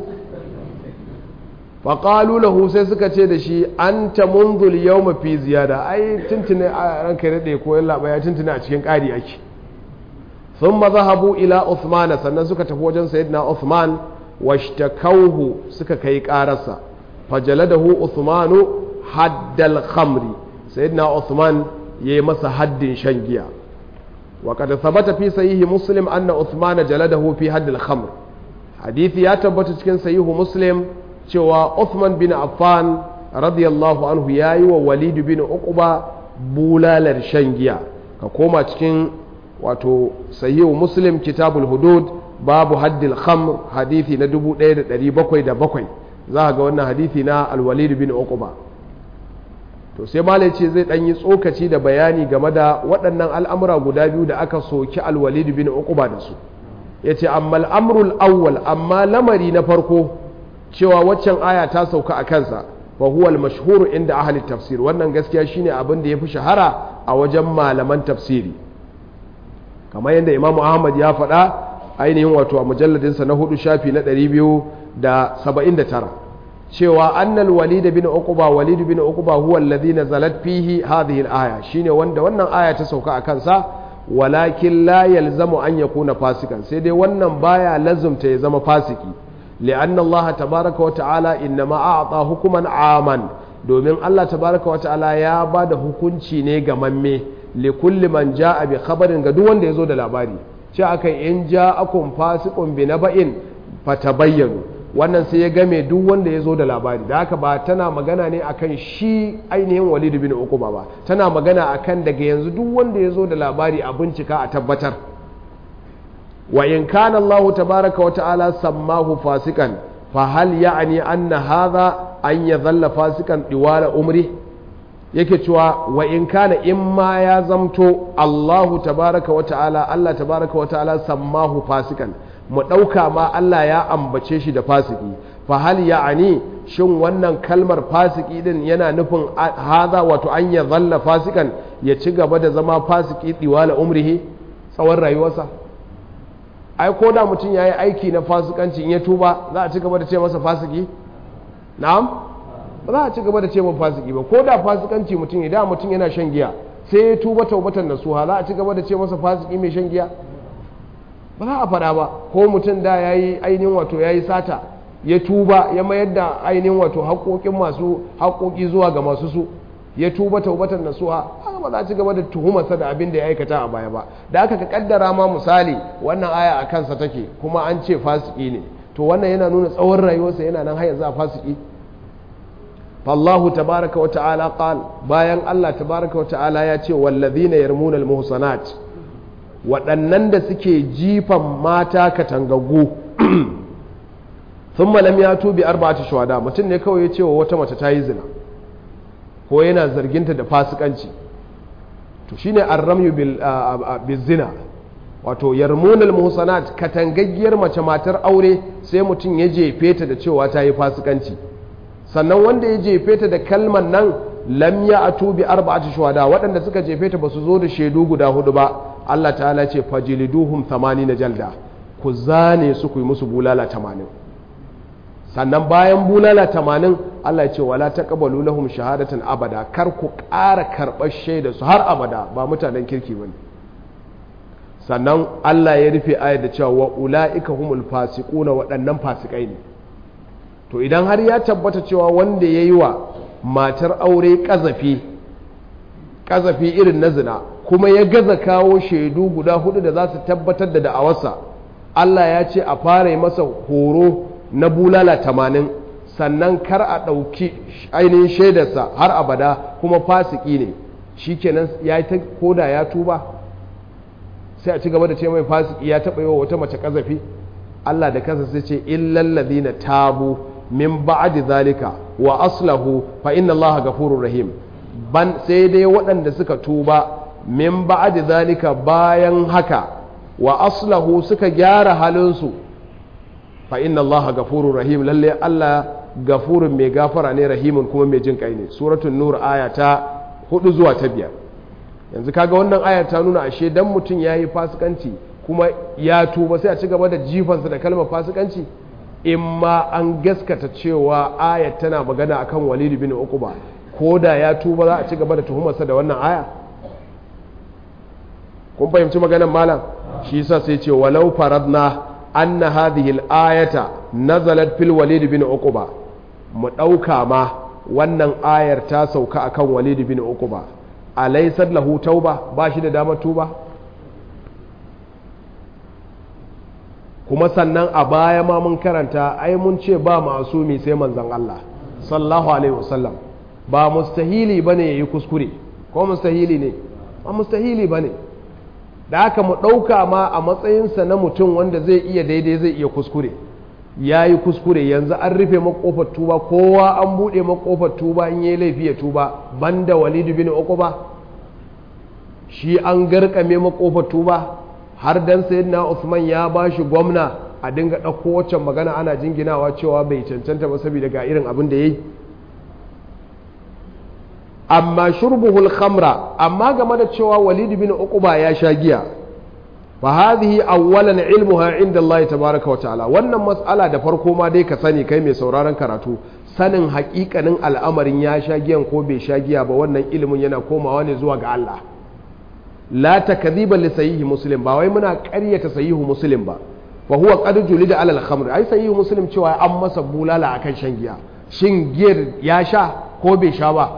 faƙalu lahu sai suka ce da shi an ta munzul yau mafi ziyada ai tuntuni a ranka ya daɗe ko yalla ya tuntuni a cikin ƙari ake sun mazahabu ila Uthman sannan suka tafi wajen sayyidina Uthman washtakauhu suka kai ƙararsa fajaladahu Uthmanu haddal khamri sayyidina Uthman yayi masa haddin shan giya وقد ثبت في صحيح مسلم أن عثمان جلده في حد الخمر حديث يا تبت cikin صحيح مسلم cewa Uthman bin Affan radiyallahu anhu yayi wa Walid bin Uqba bulalar shan giya ka koma cikin wato sahihu muslim kitabul hudud babu haddil khamr hadithi na 1707 za ga wannan hadithi na alwalid bin uquba to sai malai ce zai dan yi tsokaci da bayani game da waɗannan al'amura guda biyu da aka soki alwalid bin uquba da su yace amma al'amrul awwal amma lamari na farko cewa waccan aya ta sauka a kansa wa huwa al-mashhur inda ahli tafsir wannan gaskiya shine abin da yafi shahara a wajen malaman tafsiri kamar yadda Imam Ahmad ya faɗa ainihin wato a mujalladin sa na hudu shafi na 279 cewa annal walid bin uqba walid bin uqba huwa alladhi nazalat fihi hadhihi al-aya shine wanda wannan aya ta sauka a kansa walakin la yalzamu an yakuna fasikan sai dai wannan baya lazumta ya zama fasiki لأن الله تبارك وتعالى إنما أعطى حكما عاما domin Allah tabaraka wa ta'ala ya ba da hukunci ne ga mamme li kulli man ja'a bi khabarin ga duk wanda ya zo da labari ce akan in ja'akum fasiqun bi naba'in fatabayyanu wannan sai ya game duk wanda ya zo da labari da haka ba tana magana ne akan shi ainihin Walid bin Uqba ba tana magana akan daga yanzu duk wanda ya zo da labari a bincika a tabbatar wa in kana Allah tabaraka wa ta'ala sammahu fasikan fa hal ya'ni anna hadha an yadhalla fasikan diwala umri yake cewa wa in kana in ma ya zamto Allah tabaraka wa ta'ala Allah tabaraka wa ta'ala sammahu fasikan mu dauka ma Allah ya ambace shi da fasiki fa hal ya'ni shin wannan kalmar fasiki din yana nufin hadha wato an yadhalla fasikan ya ci gaba da zama fasiki diwala umrihi tsawon rayuwarsa ai ko da mutum ya yi aiki na fasikanci in ya tuba za a ci gaba da ce masa fasiki na'am ba za a ci gaba da ce masa fasiki ba ko da fasikanci mutum idan mutum yana shan giya sai ya tuba taubatan da suha za a ci gaba da ce masa fasiki mai shan giya ba za a faɗa ba ko mutum da ya yi ainihin wato ya yi sata ya tuba ya mayar da ainihin wato haƙoƙin masu haƙoƙi zuwa ga masu su ya tuba taubatan nasuha haka ba za a ci gaba da tuhumarsa da abin da ya aikata a baya ba da aka ka kaddara ma misali wannan aya a kansa take kuma an ce fasiki ne to wannan yana nuna tsawon rayuwarsa yana nan har yanzu a fasiki fallahu tabaraka wa ta'ala qal bayan Allah tabaraka wa ta'ala ya ce wallazina yarmuna almuhsanat waɗannan da suke jifan mata katangaggu thumma lam yatu bi arba'ati shuhada mutum ne kawai ya ce wa wata mace ta yi zina ko yana zarginta da fasikanci to shine arramyu bil zina wato yarmunal muhsanat katangaggiyar mace matar aure sai mutum ya jefe ta da cewa ta yi fasikanci sannan wanda ya jefe ta da kalman nan lam ya atu bi arba'ati shuhada waɗanda suka jefe ta basu zo da shaidu guda hudu ba Allah ta'ala ce fajliduhum 80 jalda ku zane su ku yi musu bulala 80 sannan bayan bulala tamanin Allah ya ce wala taqbalu lahum shahadatan abada kar ku ƙara karɓar shaida su har abada ba mutanen kirki bane sannan Allah ya rufe ayar da cewa wa ulaika humul fasiquna waɗannan fasikai ne to idan har ya tabbata cewa wanda yayi wa matar aure kazafi kazafi irin na zina kuma ya gaza kawo shaidu guda hudu da za su tabbatar da da'awarsa Allah ya ce a fara masa horo na bulala tamanin sannan kar a ɗauki ainihin shaidarsa har abada kuma fasiki ne shi kenan ya yi ta koda ya tuba sai a ci gaba da ce mai fasiki ya taɓa yi wa wata mace ƙazafi Allah da kansa sai ce illallazi na tabu min ba'di zalika wa aslahu fa inna Allah gafurur rahim ban sai dai waɗanda suka tuba min ba'di zalika bayan haka wa aslahu suka gyara halinsu fa inna Allah gafurur rahim lalle Allah gafurun mai gafara ne rahimun kuma mai jin kai ne suratul nur aya ta 4 zuwa ta 5 yanzu kaga wannan aya ta nuna ashe dan mutum yayi fasikanci kuma ya tuba sai a ci gaba da jifansa da kalmar fasikanci in ma an gaskata cewa aya tana magana akan Walid bin Uqba ko da ya tuba za a ci gaba da tuhumarsa da wannan aya kun fahimci maganar malam shi yasa sai ce walau faradna أن هذه الآية نزلت في الوليد بن عقبة مدوكا ما wannan ayar ta sauka akan Walid bin Uqba alaysat lahu tauba ba shi da damar tuba kuma sannan a baya ma mun karanta ai mun ce ba masumi sai manzon Allah sallallahu alaihi wasallam ba mustahili bane yayi kuskure ko mustahili ne ba mustahili bane da haka mu ɗauka ma a matsayinsa na mutum wanda zai iya daidai zai iya kuskure ya yi kuskure yanzu an rufe makofar tuba kowa an buɗe makofar tuba in yi laifi ya tuba banda walidu bin uquba shi an garkame makofar tuba har dan sayyidina Usman ya ba shi gwamna a dinga ɗauko waccan magana ana jinginawa cewa bai cancanta ba saboda ga irin abin da yayi amma shurbuhul khamra amma game da cewa walid bin uquba ya sha giya fa hadhihi awwalan ilmuha inda Allah tabaaraka wa ta'ala wannan mas'ala da farko ma dai ka sani kai mai sauraron karatu sanin haƙiƙanin al'amarin ya sha giyan ko bai sha giya ba wannan ilimin yana komawa ne zuwa ga Allah la takdhiba li sahihi muslim ba wai muna ƙaryata sahihu muslim ba fa huwa qad julida ala al-khamr ai sahihu muslim cewa an masa bulala akan shan giya shin giyar ya sha ko bai sha ba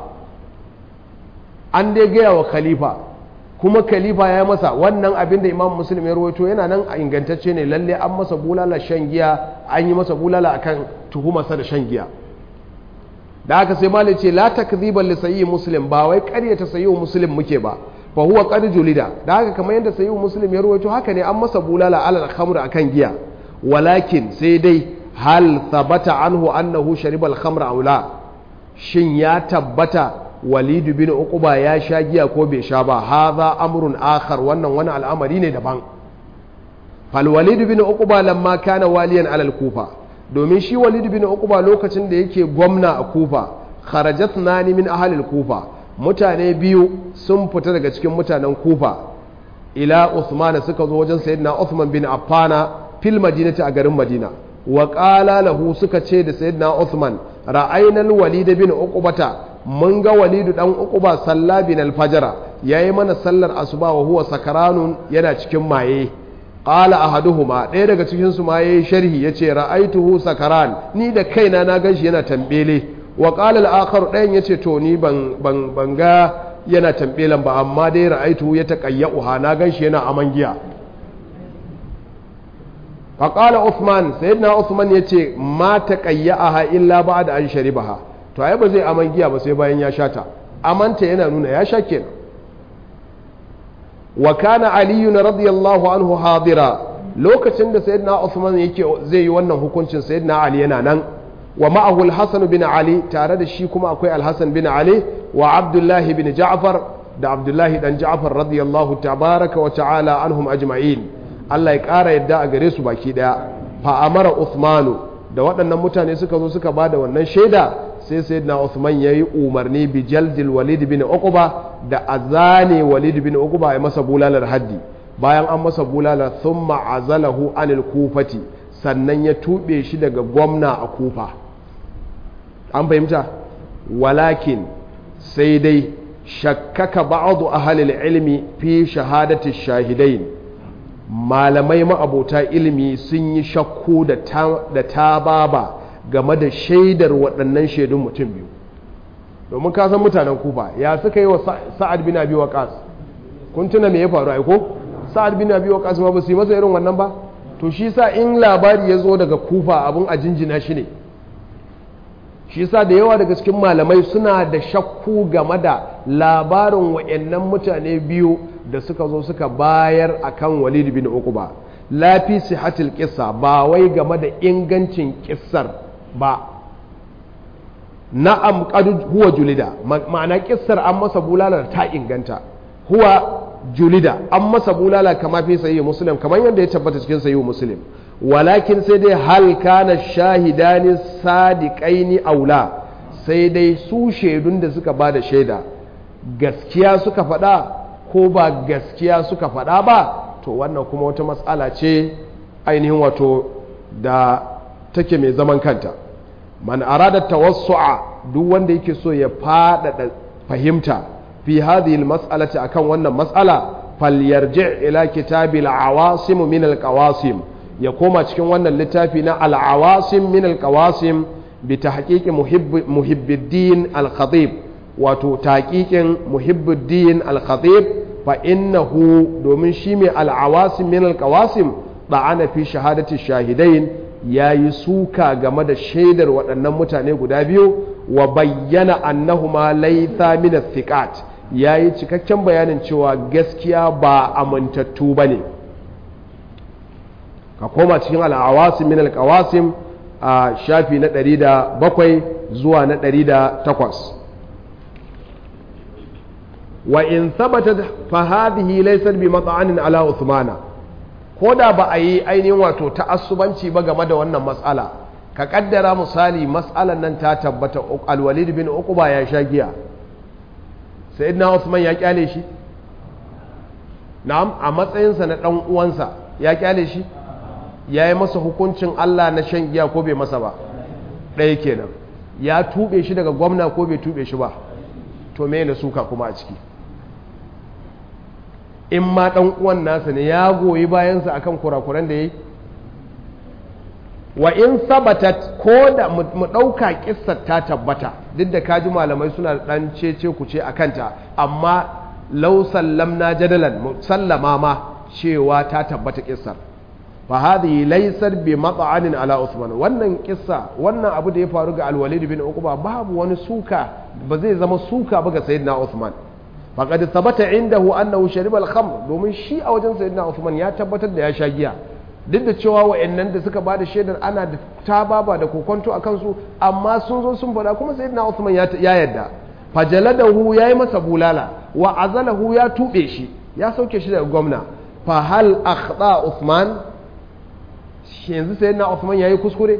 an dai gaya wa khalifa kuma khalifa ya masa wannan abin da imam muslim ya rawaito yana nan a ingantacce ne lalle an masa bulala shan giya an yi masa bulala akan tuhumarsa da shan giya da haka sai malai ce la takdhiban li sayyi muslim ba wai ƙaryata sayyi muslim muke ba fa huwa qad julida da haka kamar yadda sayyi muslim ya rawaito haka ne an masa bulala alal khamr akan giya walakin sai dai hal thabata anhu annahu shariba al khamra aw la shin ya tabbata walidu bin uquba ya sha giya ko bai sha ba hadha amrun akhar wannan wani al'amari ne daban fal walidu bin uquba lamma kana waliyan alal kufa domin shi walidu bin uquba lokacin da yake gwamna a kufa kharajat nani min ahli kufa mutane biyu sun fita daga cikin mutanen kufa ila usman suka zo wajen sayyidina usman bin affana fil madinati a garin madina wa qala lahu suka ce da sayyidina usman ra'ayna al-walid bin uqbata mun ga walidu dan uquba salla bin al-fajr yayi mana sallar asuba wa huwa sakaranun yana cikin maye qala ahaduhuma ɗaya daga cikin su ma yayi sharhi yace ra'aituhu sakaran ni da kaina na ganshi yana tambele wa qala al-akhar ɗayan yace to ni ban ban ban ga yana tambelan ba amma dai ra'aituhu ya taqayyuha na ganshi yana aman giya fa qala uthman sayyidina uthman yace ma taqayyaha illa ba'da an sharibaha to ai ba zai aman giya ba sai bayan ya sha ta amanta yana nuna ya sha kenan wa kana aliyu radiyallahu anhu hadira lokacin da sayyidina Uthman yake zai yi wannan hukuncin sayyidina Ali yana nan wa ma'ahu al-Hasan bin Ali tare da shi kuma akwai al-Hasan bin Ali wa Abdullah bin Ja'far da Abdullah dan Ja'far radiyallahu tabaraka wa ta'ala anhum ajma'in Allah ya ƙara yadda a gare su baki daya fa amara Uthmanu da waɗannan mutane suka zo suka bada wannan shaida sai sayyidina Uthman yayi umarni bi jaldil Walid bin Uqba da azane Walid bin Uqba ya masa bulalar haddi bayan an masa bulalar thumma azalahu anil kufati sannan ya tube shi daga gwamna a kufa an fahimta walakin sai dai shakkaka ba'adu ahalil ilmi fi shahadati shahidain malamai ma'abota ilimi sun yi shakku da ta baba game da shaidar waɗannan shaidun mutum biyu domin ka san mutanen kufa ya suka yi wa sa'ad bin abi waqas kun tuna me ya faru ai ko sa'ad bin abi waqas ma ba su yi masa irin wannan ba to shi sa in labari ya zo daga kufa abin a jinjina shi ne shi sa da yawa daga cikin malamai suna da shakku game da labarin wa'annan mutane biyu da suka zo suka bayar akan walid bin uquba lafi sihatil kissa ba wai game da ingancin kissar ba na'am qad huwa julida ma'ana kissar an masa bulala ta inganta huwa julida an masa bulala kama fi sahih muslim kamar yadda ya tabbata cikin sahih muslim walakin sai dai hal kana shahidani sadiqaini aula sai dai su shaidun da suka bada shaida gaskiya suka faɗa ko ba gaskiya suka faɗa ba to wannan kuma wata matsala ce ainihin wato da take mai zaman kanta man arada tawassu'a duk wanda yake so ya faɗaɗa fahimta fi hadhihi almas'alati akan wannan mas'ala falyarji' ila kitabi al-awasim min al-qawasim ya koma cikin wannan littafi na al-awasim min al-qawasim bi tahqiqi muhibbiddin al-khatib wato tahqiqin muhibbiddin al-khatib fa innahu domin shi mai al-awasim min al-qawasim ba'ana fi shahadati shahidain yayi suka game da shaidar waɗannan mutane guda biyu wa bayyana annahuma laysa min thiqat ya yi cikakken bayanin cewa gaskiya ba amintattu ba ne ka koma cikin al'awasim min alƙawasim a shafi na 107 zuwa na 108 wa in thabatat fa hadhihi laysat bi mat'anin ala uthmana ko da ba a yi ainihin wato ta'assubanci ba game da wannan matsala ka kaddara misali matsalan nan ta tabbata alwalid bin uquba ya sha giya sayyidina usman ya kyale shi na'am a matsayinsa na dan uwansa ya kyale shi ya yi masa hukuncin Allah na shan giya ko bai masa ba ɗaya kenan ya tube shi daga gwamna ko bai tube shi ba to me na suka kuma a ciki in ma ɗan uwan nasa ne ya goyi bayansa akan kurakuran da ya yi wa in sabatat ko da mu ɗauka ƙissar ta tabbata duk da kaji malamai suna ɗan cece ku ce a kanta amma lau sallamna jadalan sallama ma cewa ta tabbata ƙissar fa hadhihi laysat bi mat'anin ala usman wannan kissa wannan abu da ya faru ga al-walid bin uqba babu wani suka ba zai zama suka ba ga sayyidina usman faqad thabata indahu annahu shariba al-khamr domin shi a wajen sayyidina usman ya tabbatar da ya sha giya duk da cewa wa'annan da suka bada shaidar ana da tababa da kokonto a kansu amma sun zo sun faɗa kuma sayyidina usman ya yarda fajaladahu yayi masa bulala wa azalahu ya tube shi ya sauke shi daga gwamna fa hal akhta usman yanzu sai na Uthman yayi kuskure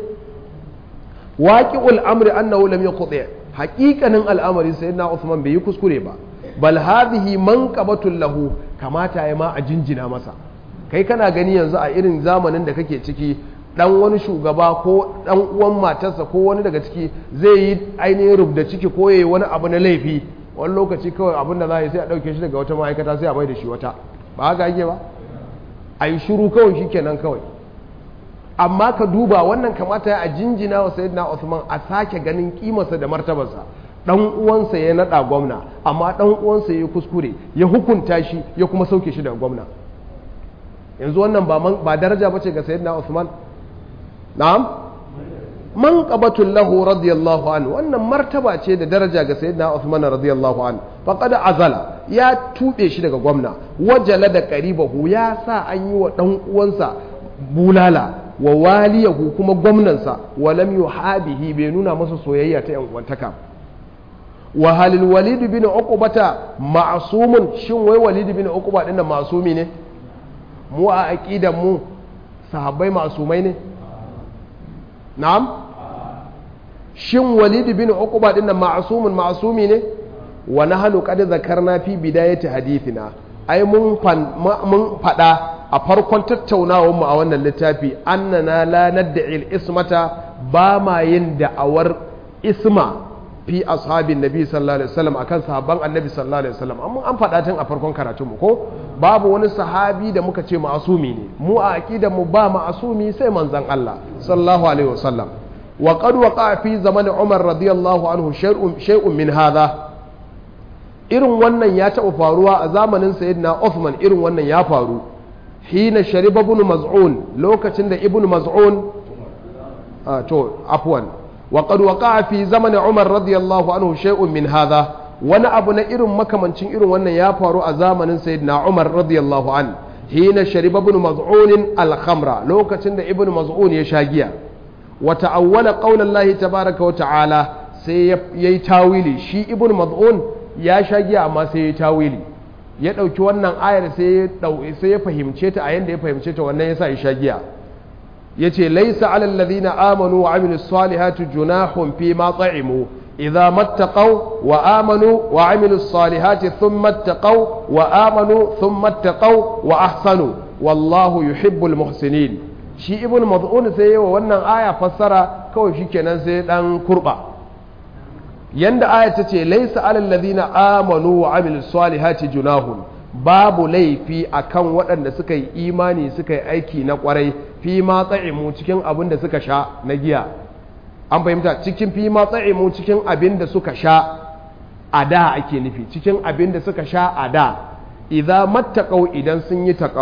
waqi'ul amri annahu lam yuqti haqiqanin al'amari sai na Uthman bai yi kuskure ba bal hadhihi manqabatul lahu kamata ya ma a jinjina masa kai kana gani yanzu a irin zamanin da kake ciki dan wani shugaba ko dan uwan matarsa ko wani daga ciki zai yi ainihin rubda ciki ko yayi wani abu na laifi wani lokaci kawai abin da za a yi sai a dauke shi daga wata ma'aikata sai a mai da shi wata ba haka ake ba a yi shiru kawai shi kenan kawai amma ka duba wannan kamata a jinjina wa sayyidina Usman a sake ganin kimarsa da martabarsa dan uwansa ya nada gwamna amma dan uwansa ya kuskure ya hukunta shi ya kuma sauke shi daga gwamna yanzu wannan ba ba daraja bace ga sayyidina Usman na'am man qabatul lahu radiyallahu anhu wannan martaba ce da daraja ga sayyidina Usman radiyallahu anhu faqad azala ya tube shi daga gwamna wajala da qaribahu ya sa an yi wa dan uwansa bulala wa waliyahu kuma gwamnansa walam yuhabihi bai nuna masa soyayya ta yan uwantaka wa halil walid bin uqbata ma'sumun shin wai walid bin uqba din da ma'sumi ne mu a aqidan mu sahabbai ma'sumai ne na'am shin walid bin uqba din da ma'sumun ma'sumi ne wa nahnu qad zakarna fi bidayati hadithina ai mun mun fada a farkon tattaunawar mu a wannan littafi annana la nad'i ismata ba ma yin da'awar isma fi ashabin nabi sallallahu alaihi wasallam akan sahabban annabi sallallahu alaihi wasallam amma an faɗa tun a farkon karatun mu ko babu wani sahabi da muka ce ma'asumi ne mu a aqidar mu ba ma'asumi sai manzon Allah sallallahu alaihi wasallam wa qad waqa fi zaman Umar radiyallahu anhu shay'un shay'un min hadha irin wannan ya taɓa faruwa a zamanin sayyidina Uthman irin wannan ya faru hina shariba ibn maz'un lokacin da ibn maz'un to afwan wa qad waqa'a fi zaman Umar radiyallahu anhu shay'un min hadha wani abu na irin makamancin irin wannan ya faru a zamanin sayyidina Umar radiyallahu an hina shariba ibn maz'un al-khamra lokacin da ibn maz'un ya sha giya wa ta'awwala qawla Allah tabaaraka wa ta'ala sai yayi tawili shi ibn maz'un ya sha giya amma sai yayi tawili ya ɗauki wannan ayar sai ya fahimce ta a yadda ya fahimce ta wannan ya sa ya sha giya ya ce laisa alal ladhina amanu wa amilu salihati junahun fi ma ta'imu idza mattaqaw wa amanu wa amilu salihati thumma taqaw wa amanu thumma taqaw wa ahsanu wallahu yuhibbul muhsinin shi ibn mad'un sai yawa wannan aya fassara kawai shikenan sai dan kurba yanda aya ta ce laisa alal ladina amanu wa amilu salihati junahun babu laifi akan waɗanda suka yi imani suka yi aiki na ƙwarai fi ma tsa'imu cikin abin da suka sha na giya an fahimta cikin fi ma tsa'imu cikin abin da suka sha a da ake nufi cikin abin da suka sha a da idza mattaqau idan sun yi taqawa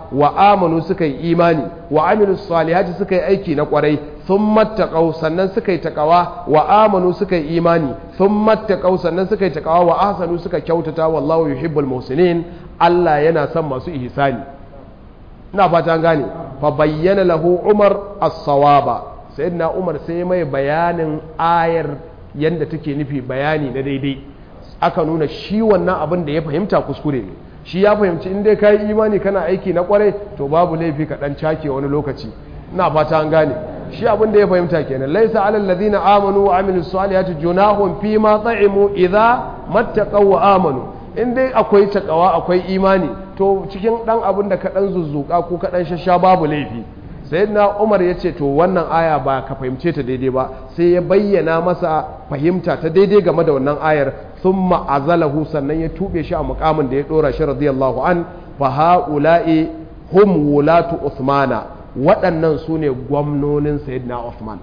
wa amanu suka yi imani wa amilu salihati suka yi aiki na kwarai sun mattaƙau sannan suka yi taƙawa wa amanu suka yi imani sun mattaƙau sannan suka yi taƙawa wa ahsanu suka kyautata wallahu yuhibbul muhsinin Allah yana son masu ihsani ina fata an gane fa bayyana lahu Umar as-sawaba sayyidina Umar sai mai bayanin ayar yanda take nufi bayani na daidai aka nuna shi wannan abin da ya fahimta kuskure ne shi ya fahimci in dai kai imani kana aiki na kwarai to babu laifi ka dan cake wani lokaci ina fata an gane shi abin da ya fahimta kenan laisa alal ladina amanu wa amilus salihati junahum fi ma ta'imu idza mattaqaw wa amanu in dai akwai takawa akwai imani to cikin dan abin da ka dan zuzzuka ko ka dan shasha babu laifi sayyidina Umar ya ce to wannan aya ba ka fahimce ta daidai ba sai ya bayyana masa fahimta ta daidai game da wannan ayar thumma azalahu sannan ya tube shi a mukamin da ya dora shi radiyallahu an fa haula'i hum wulatu Uthmana waɗannan su ne gwamnonin sayyidina Uthman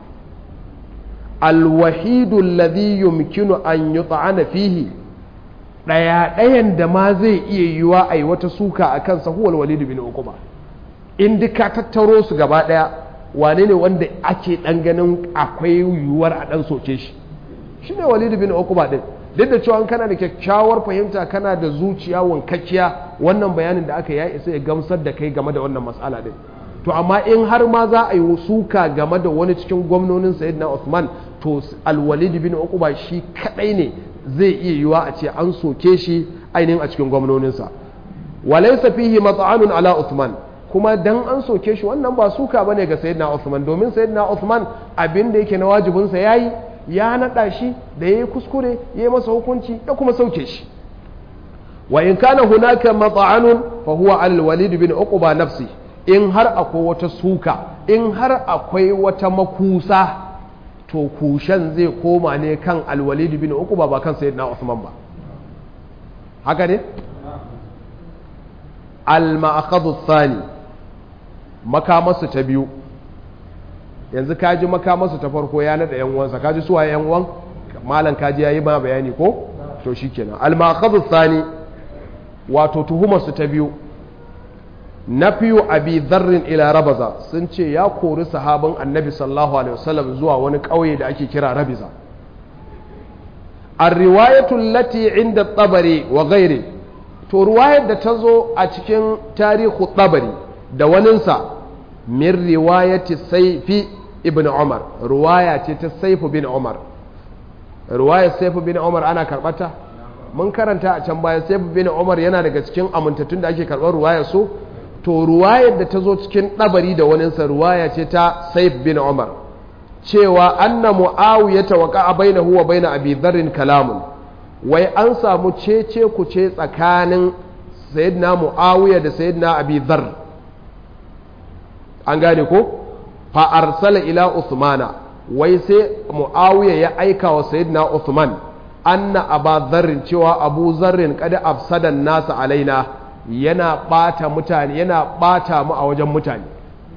alwahidu alladhi yumkinu an yut'ana fihi ɗaya ɗayan da ma zai iya yiwa a yi wata suka a kansa huwal walid bin uquba in duka tattaro su gaba ɗaya wane ne wanda ake ɗan ganin akwai yiwuwar a ɗan soke shi shi ne walid bin uquba ɗin duk da cewa kana da kyakkyawar fahimta kana da zuciya wankakkiya wannan bayanin da aka ya isa ya gamsar da kai game da wannan matsala ɗin to amma in har ma za a yi suka game da wani cikin gwamnonin sayyidina Uthman to alwalid bin uquba shi kadai ne zai iya yiwa a ce an soke shi ainihin a cikin gwamnoninsa walaysa fihi mat'anun ala Uthman kuma dan an soke shi wannan ba suka bane ga sayyidina Uthman domin sayyidina Uthman abin da yake na wajibin sa yayi ya nada shi da yayi kuskure yayi masa hukunci ya kuma sauke shi wa in kana hunaka mat'anun fa huwa al-walid bin uquba nafsi in har akwai wata suka in har akwai wata makusa to kushen zai koma ne kan alwalid bin uquba ba kan sayyidina Usman ba haka ne al-ma'akhadhu thani makamasu ta biyu yanzu kaji makamasu ta farko ya nada yan uwansa kaji suwa yan uwan malam kaji yayi ba bayani ko to shikenan al-ma'akhadhu thani wato tuhumarsu ta biyu na fiye abi zarrin ila rabaza sun ce ya kori sahabin annabi sallallahu alaihi wasallam zuwa wani ƙauye da ake kira rabiza riwayatun lati inda tsabari wa gairi to ruwayar da ta zo a cikin tarihu tsabari da waninsa min riwayati saifi ibn umar ruwaya ce ta saifu bin umar ruwayar saifu bin umar ana karbata mun karanta a can baya saifu bin umar yana daga cikin amintattun da ake karɓar ruwayar su to ruwayar da ta zo cikin ɗabari da waninsa ruwaya ce ta saif bin umar cewa anna mu'awiya ta waka a baina huwa baina abi dharrin kalamun wai an samu cece ku ce tsakanin sayyidina mu'awiya da sayyidina abi dhar an gane ko fa arsala ila usmana wai sai mu'awiya ya aika wa sayyidina usman anna aba dharrin cewa abu zarrin kada afsadan nasa alaina yana ɓata mutane yana ɓata mu a wajen mutane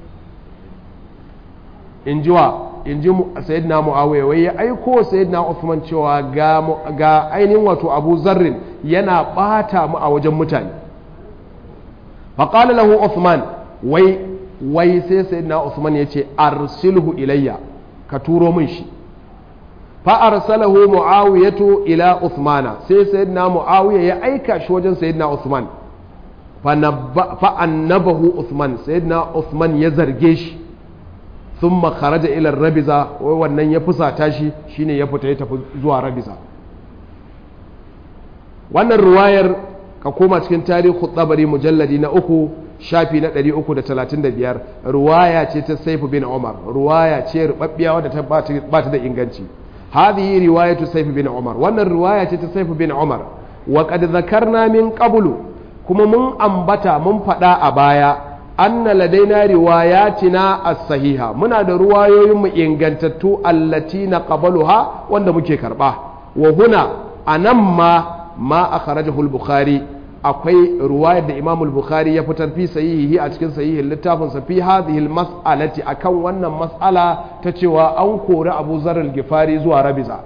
in ji wa in ji sayyidina muawiya wai ya aiko sayyidina Uthman cewa ga ga ainihin wato Abu Zarrin yana ɓata mu a wajen mutane fa qala lahu Uthman wai wai sai sayyidina Uthman ya ce arsilhu ilayya ka turo min shi fa arsalahu muawiyatu ila Uthmana sai sayyidina muawiya ya aika shi wajen sayyidina Uthman fa'annabahu Uthman sayyidina Uthman ya zarge shi sun kharaja ila rabiza wai wannan ya fusata shi shine ya fita ya tafi zuwa rabiza wannan ruwayar ka koma cikin tarihu tsabari mujalladi na uku shafi na 335 ruwaya ce ta saifu bin umar ruwaya ce rubabbiya wadda ta ba ta da inganci hadhihi riwayatu saifu bin umar wannan ruwaya ce ta saifu bin umar wa qad zakarna min qablu kuma mun ambata mun faɗa a baya anna ladaina riwayatina as-sahiha muna da ruwayoyin mu ingantattu allati na qabaluha wanda muke karba wa huna anan ma ma akhrajahu al-bukhari akwai ruwayar da Imam al-Bukhari ya fitar fi sahihi a cikin sahihin littafin sa fi hadhihi al-mas'alati akan wannan mas'ala ta cewa an kori Abu Zar al-Ghifari zuwa Rabiza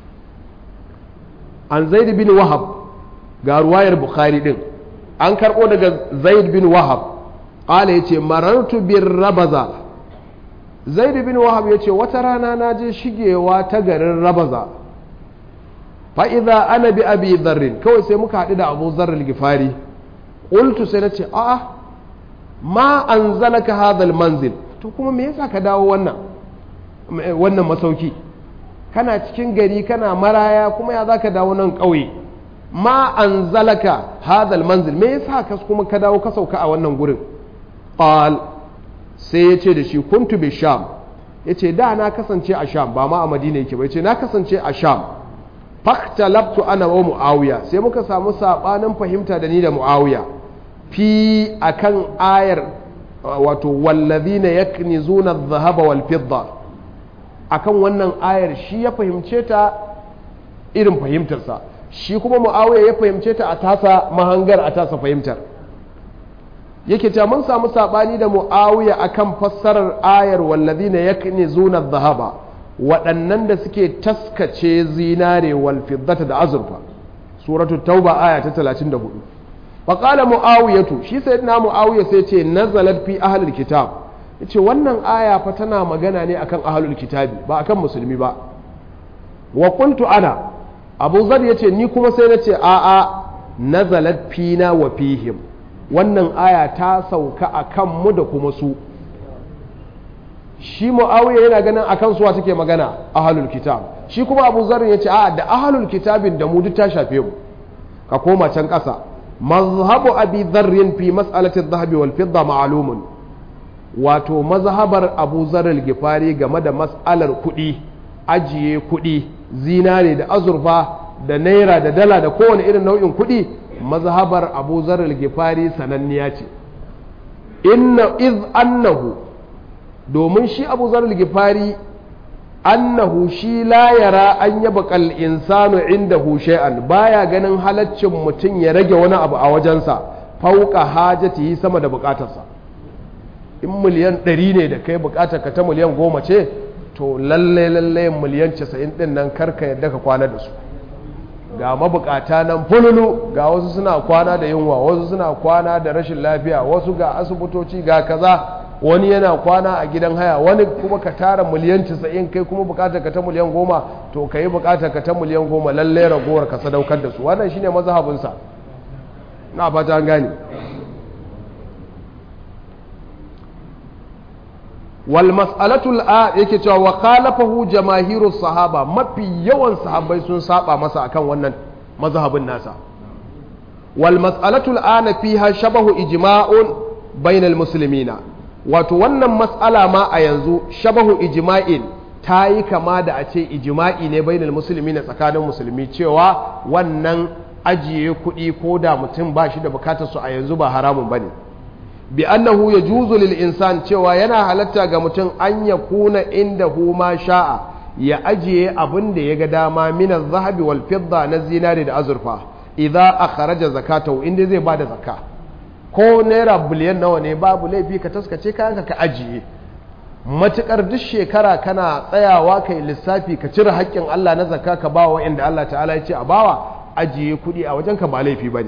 an Zaid bin Wahab ga ruwayar Bukhari din an karɓo daga zaid bin wahab qala yace marartu bir rabaza zaid bin wahab yace wata rana na je shigewa ta garin rabaza fa idza ana bi abi dharr kawai sai muka haɗu da abu dharr al-gifari qultu sai nace a'a ma anzalaka hadha al-manzil to kuma me yasa ka dawo wannan wannan masauki kana cikin gari kana maraya kuma ya zaka dawo nan ƙauye ma anzalaka hadha al-manzil me yasa ka kuma ka dawo ka sauka a wannan gurin qal sai ya ce da shi kuntu bi sham ya ce da na kasance a sham ba ma a madina yake ba ya ce na kasance a sham faktalabtu ana wa mu'awiya sai muka samu sabanin fahimta da ni da mu'awiya fi akan ayar wato wallazina yaknizuna adh-dhahaba wal fidda akan wannan ayar shi ya fahimce ta irin fahimtarsa shi kuma mu'awiya ya fahimce ta a tasa mahangar a tasa fahimtar yake cewa mun samu sabani da muawiya akan fassarar ayar wallazina yaknizuna adh-dhahaba waɗannan da suke taskace zinare wal fiddata da azurfa suratul tauba aya ta 34 fa qala muawiyatu shi sayyidina muawiya sai ce nazalat fi ahlil kitab yace wannan aya fa tana magana ne akan ahlul kitabi ba akan musulmi ba wa qultu ana abu zar yace ni kuma sai nace a'a nazalat fina wa fihim wannan aya ta sauka a kanmu da kuma su shi mu'awiya yana ganin a kan suwa take magana ahalul kitab shi kuma abu zarin ya ce a da ahalul kitabin da mu duk ta shafe mu ka koma can ƙasa mazhabu abi zarrin fi mas'alatin zahabi wal fidda ma'lumun wato mazhabar abu zarril gifari game da mas'alar kuɗi ajiye kuɗi zinare da azurfa da naira da dala da kowane irin nau'in kuɗi mazhabar abu zarar gifari sananniya ce inna iz annahu domin shi abu zarar gifari annahu shi la yara an yaba kal insanu inda shay'an baya ganin halaccin mutum ya rage wani abu a wajensa fauka hajati sama da bukatarsa in miliyan ɗari ne da kai bukatar ka ta miliyan goma ce to lalle lalle miliyan casa'in ɗin nan karka yadda ka kwana da su ga mabukata nan fululu ga wasu suna kwana da yunwa wasu suna kwana da rashin lafiya wasu ga asibitoci ga kaza wani yana kwana a gidan haya wani kuma ka tara miliyan 90 kai kuma bukatar ka ta miliyan goma to ka yi bukatar ka ta miliyan goma lallai ragowar ka sadaukar da su wannan shine mazhabinsa na fata an gane wal mas'alatul a yake cewa wa khalafahu jamahiru sahaba mafi yawan sahabbai sun saba masa akan wannan mazhabin nasa wal mas'alatul ana fiha shabahu ijma'un bainal muslimina wato wannan mas'ala ma a yanzu shabahu ijma'in ta yi kama da a ce ijma'i ne bainal muslimina tsakanin musulmi cewa wannan ajiye kuɗi ko da mutum ba shi da bukatar su a yanzu ba haramun bane bi annahu yajuzu lil insan cewa yana halatta ga mutum an ya kuna inda hu ma sha'a ya ajiye abin da ya ga dama min zahabi wal fidda na zinari da azurfa idza akhraja zakatahu inda zai bada zakka ko naira biliyan nawa ne babu laifi ka taskace kayanka ka ajiye matukar duk shekara kana tsayawa kai lissafi ka cire haƙƙin Allah na zakka ka bawa inda Allah ta'ala ya ce a bawa ajiye kuɗi a wajenka ba laifi bane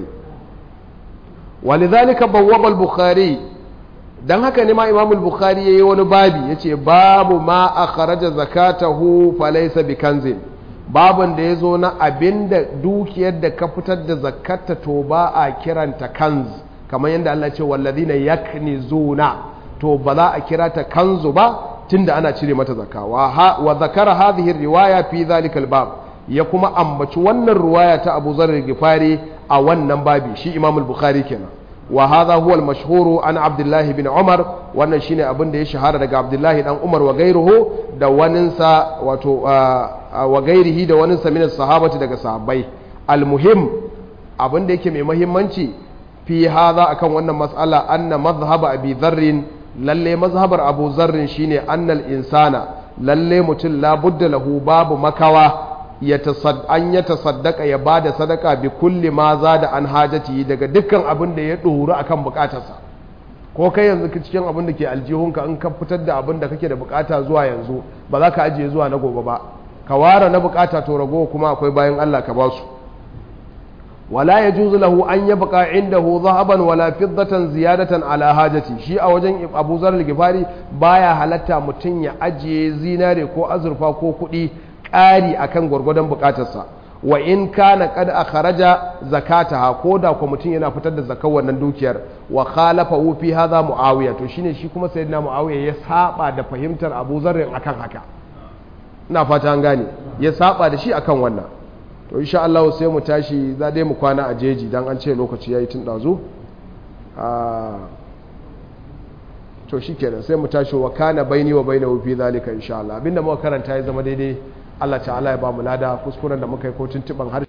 ولذلك بواب البخاري dan haka ne ma Imam al-Bukhari yayi wani babi yace babu ma akhraja zakatahu falaysa bikanzin babun da yazo na abinda dukiyar da ka fitar da zakkata to ba a kiranta kanz kamar yadda Allah ce wallazina yaknizuna to ba za a kira ta kanzu ba tunda ana cire mata zakka wa wa zakara hadhihi riwaya fi dhalika al-bab ya kuma ambaci wannan ruwaya ta Abu Zarr Gifari a wannan babi shi Imam al-Bukhari kenan wa hadha huwa al-mashhuru an Abdullah ibn Umar wannan shine abin da ya shahara daga Abdullah dan Umar wa gairuhu da waninsa wato wa gairihi da waninsa min sahabati daga sahabbai al-muhim abin da yake mai muhimmanci fi hadha akan wannan mas'ala anna madhhab Abi Dharr lalle mazhabar Abu Dharr shine annal insana lalle mutum la budda lahu babu makawa an ya tasaddaka ya ba da sadaka bi kulli ma za da an hajati daga dukkan abin da ya ɗoru a kan bukatarsa ko kai yanzu cikin abin da ke aljihunka in ka fitar da abin da kake da bukata zuwa yanzu ba za ka ajiye zuwa na gobe ba ka ware na bukata to rago kuma akwai bayan Allah ka ba su wala yajuzu lahu an yabqa indahu dhahaban wala fiddatan ziyadatan ala hajati shi a wajen Abu Zar al-Ghifari baya halatta mutun ya ajiye zinare ko azurfa ko kuɗi ƙari akan gwargwadon bukatarsa wa in kana kad akhraja zakataha ko da ko mutum yana fitar da zakar wannan dukiyar wa khalafa fi hadha muawiya to shine shi kuma sayyidina muawiya ya saba da fahimtar Abu Zarr akan haka ina fata an gane ya saba da shi akan wannan to insha Allah sai mu tashi za dai mu kwana a jeji dan an ce lokaci yayi tun dazu to shikenan sai mu tashi wa kana baini wa bainahu fi zalika insha Allah abinda muka karanta ya zama daidai Allah ta'ala ya ba mu lada kuskuren da muka yi ko tuntuban har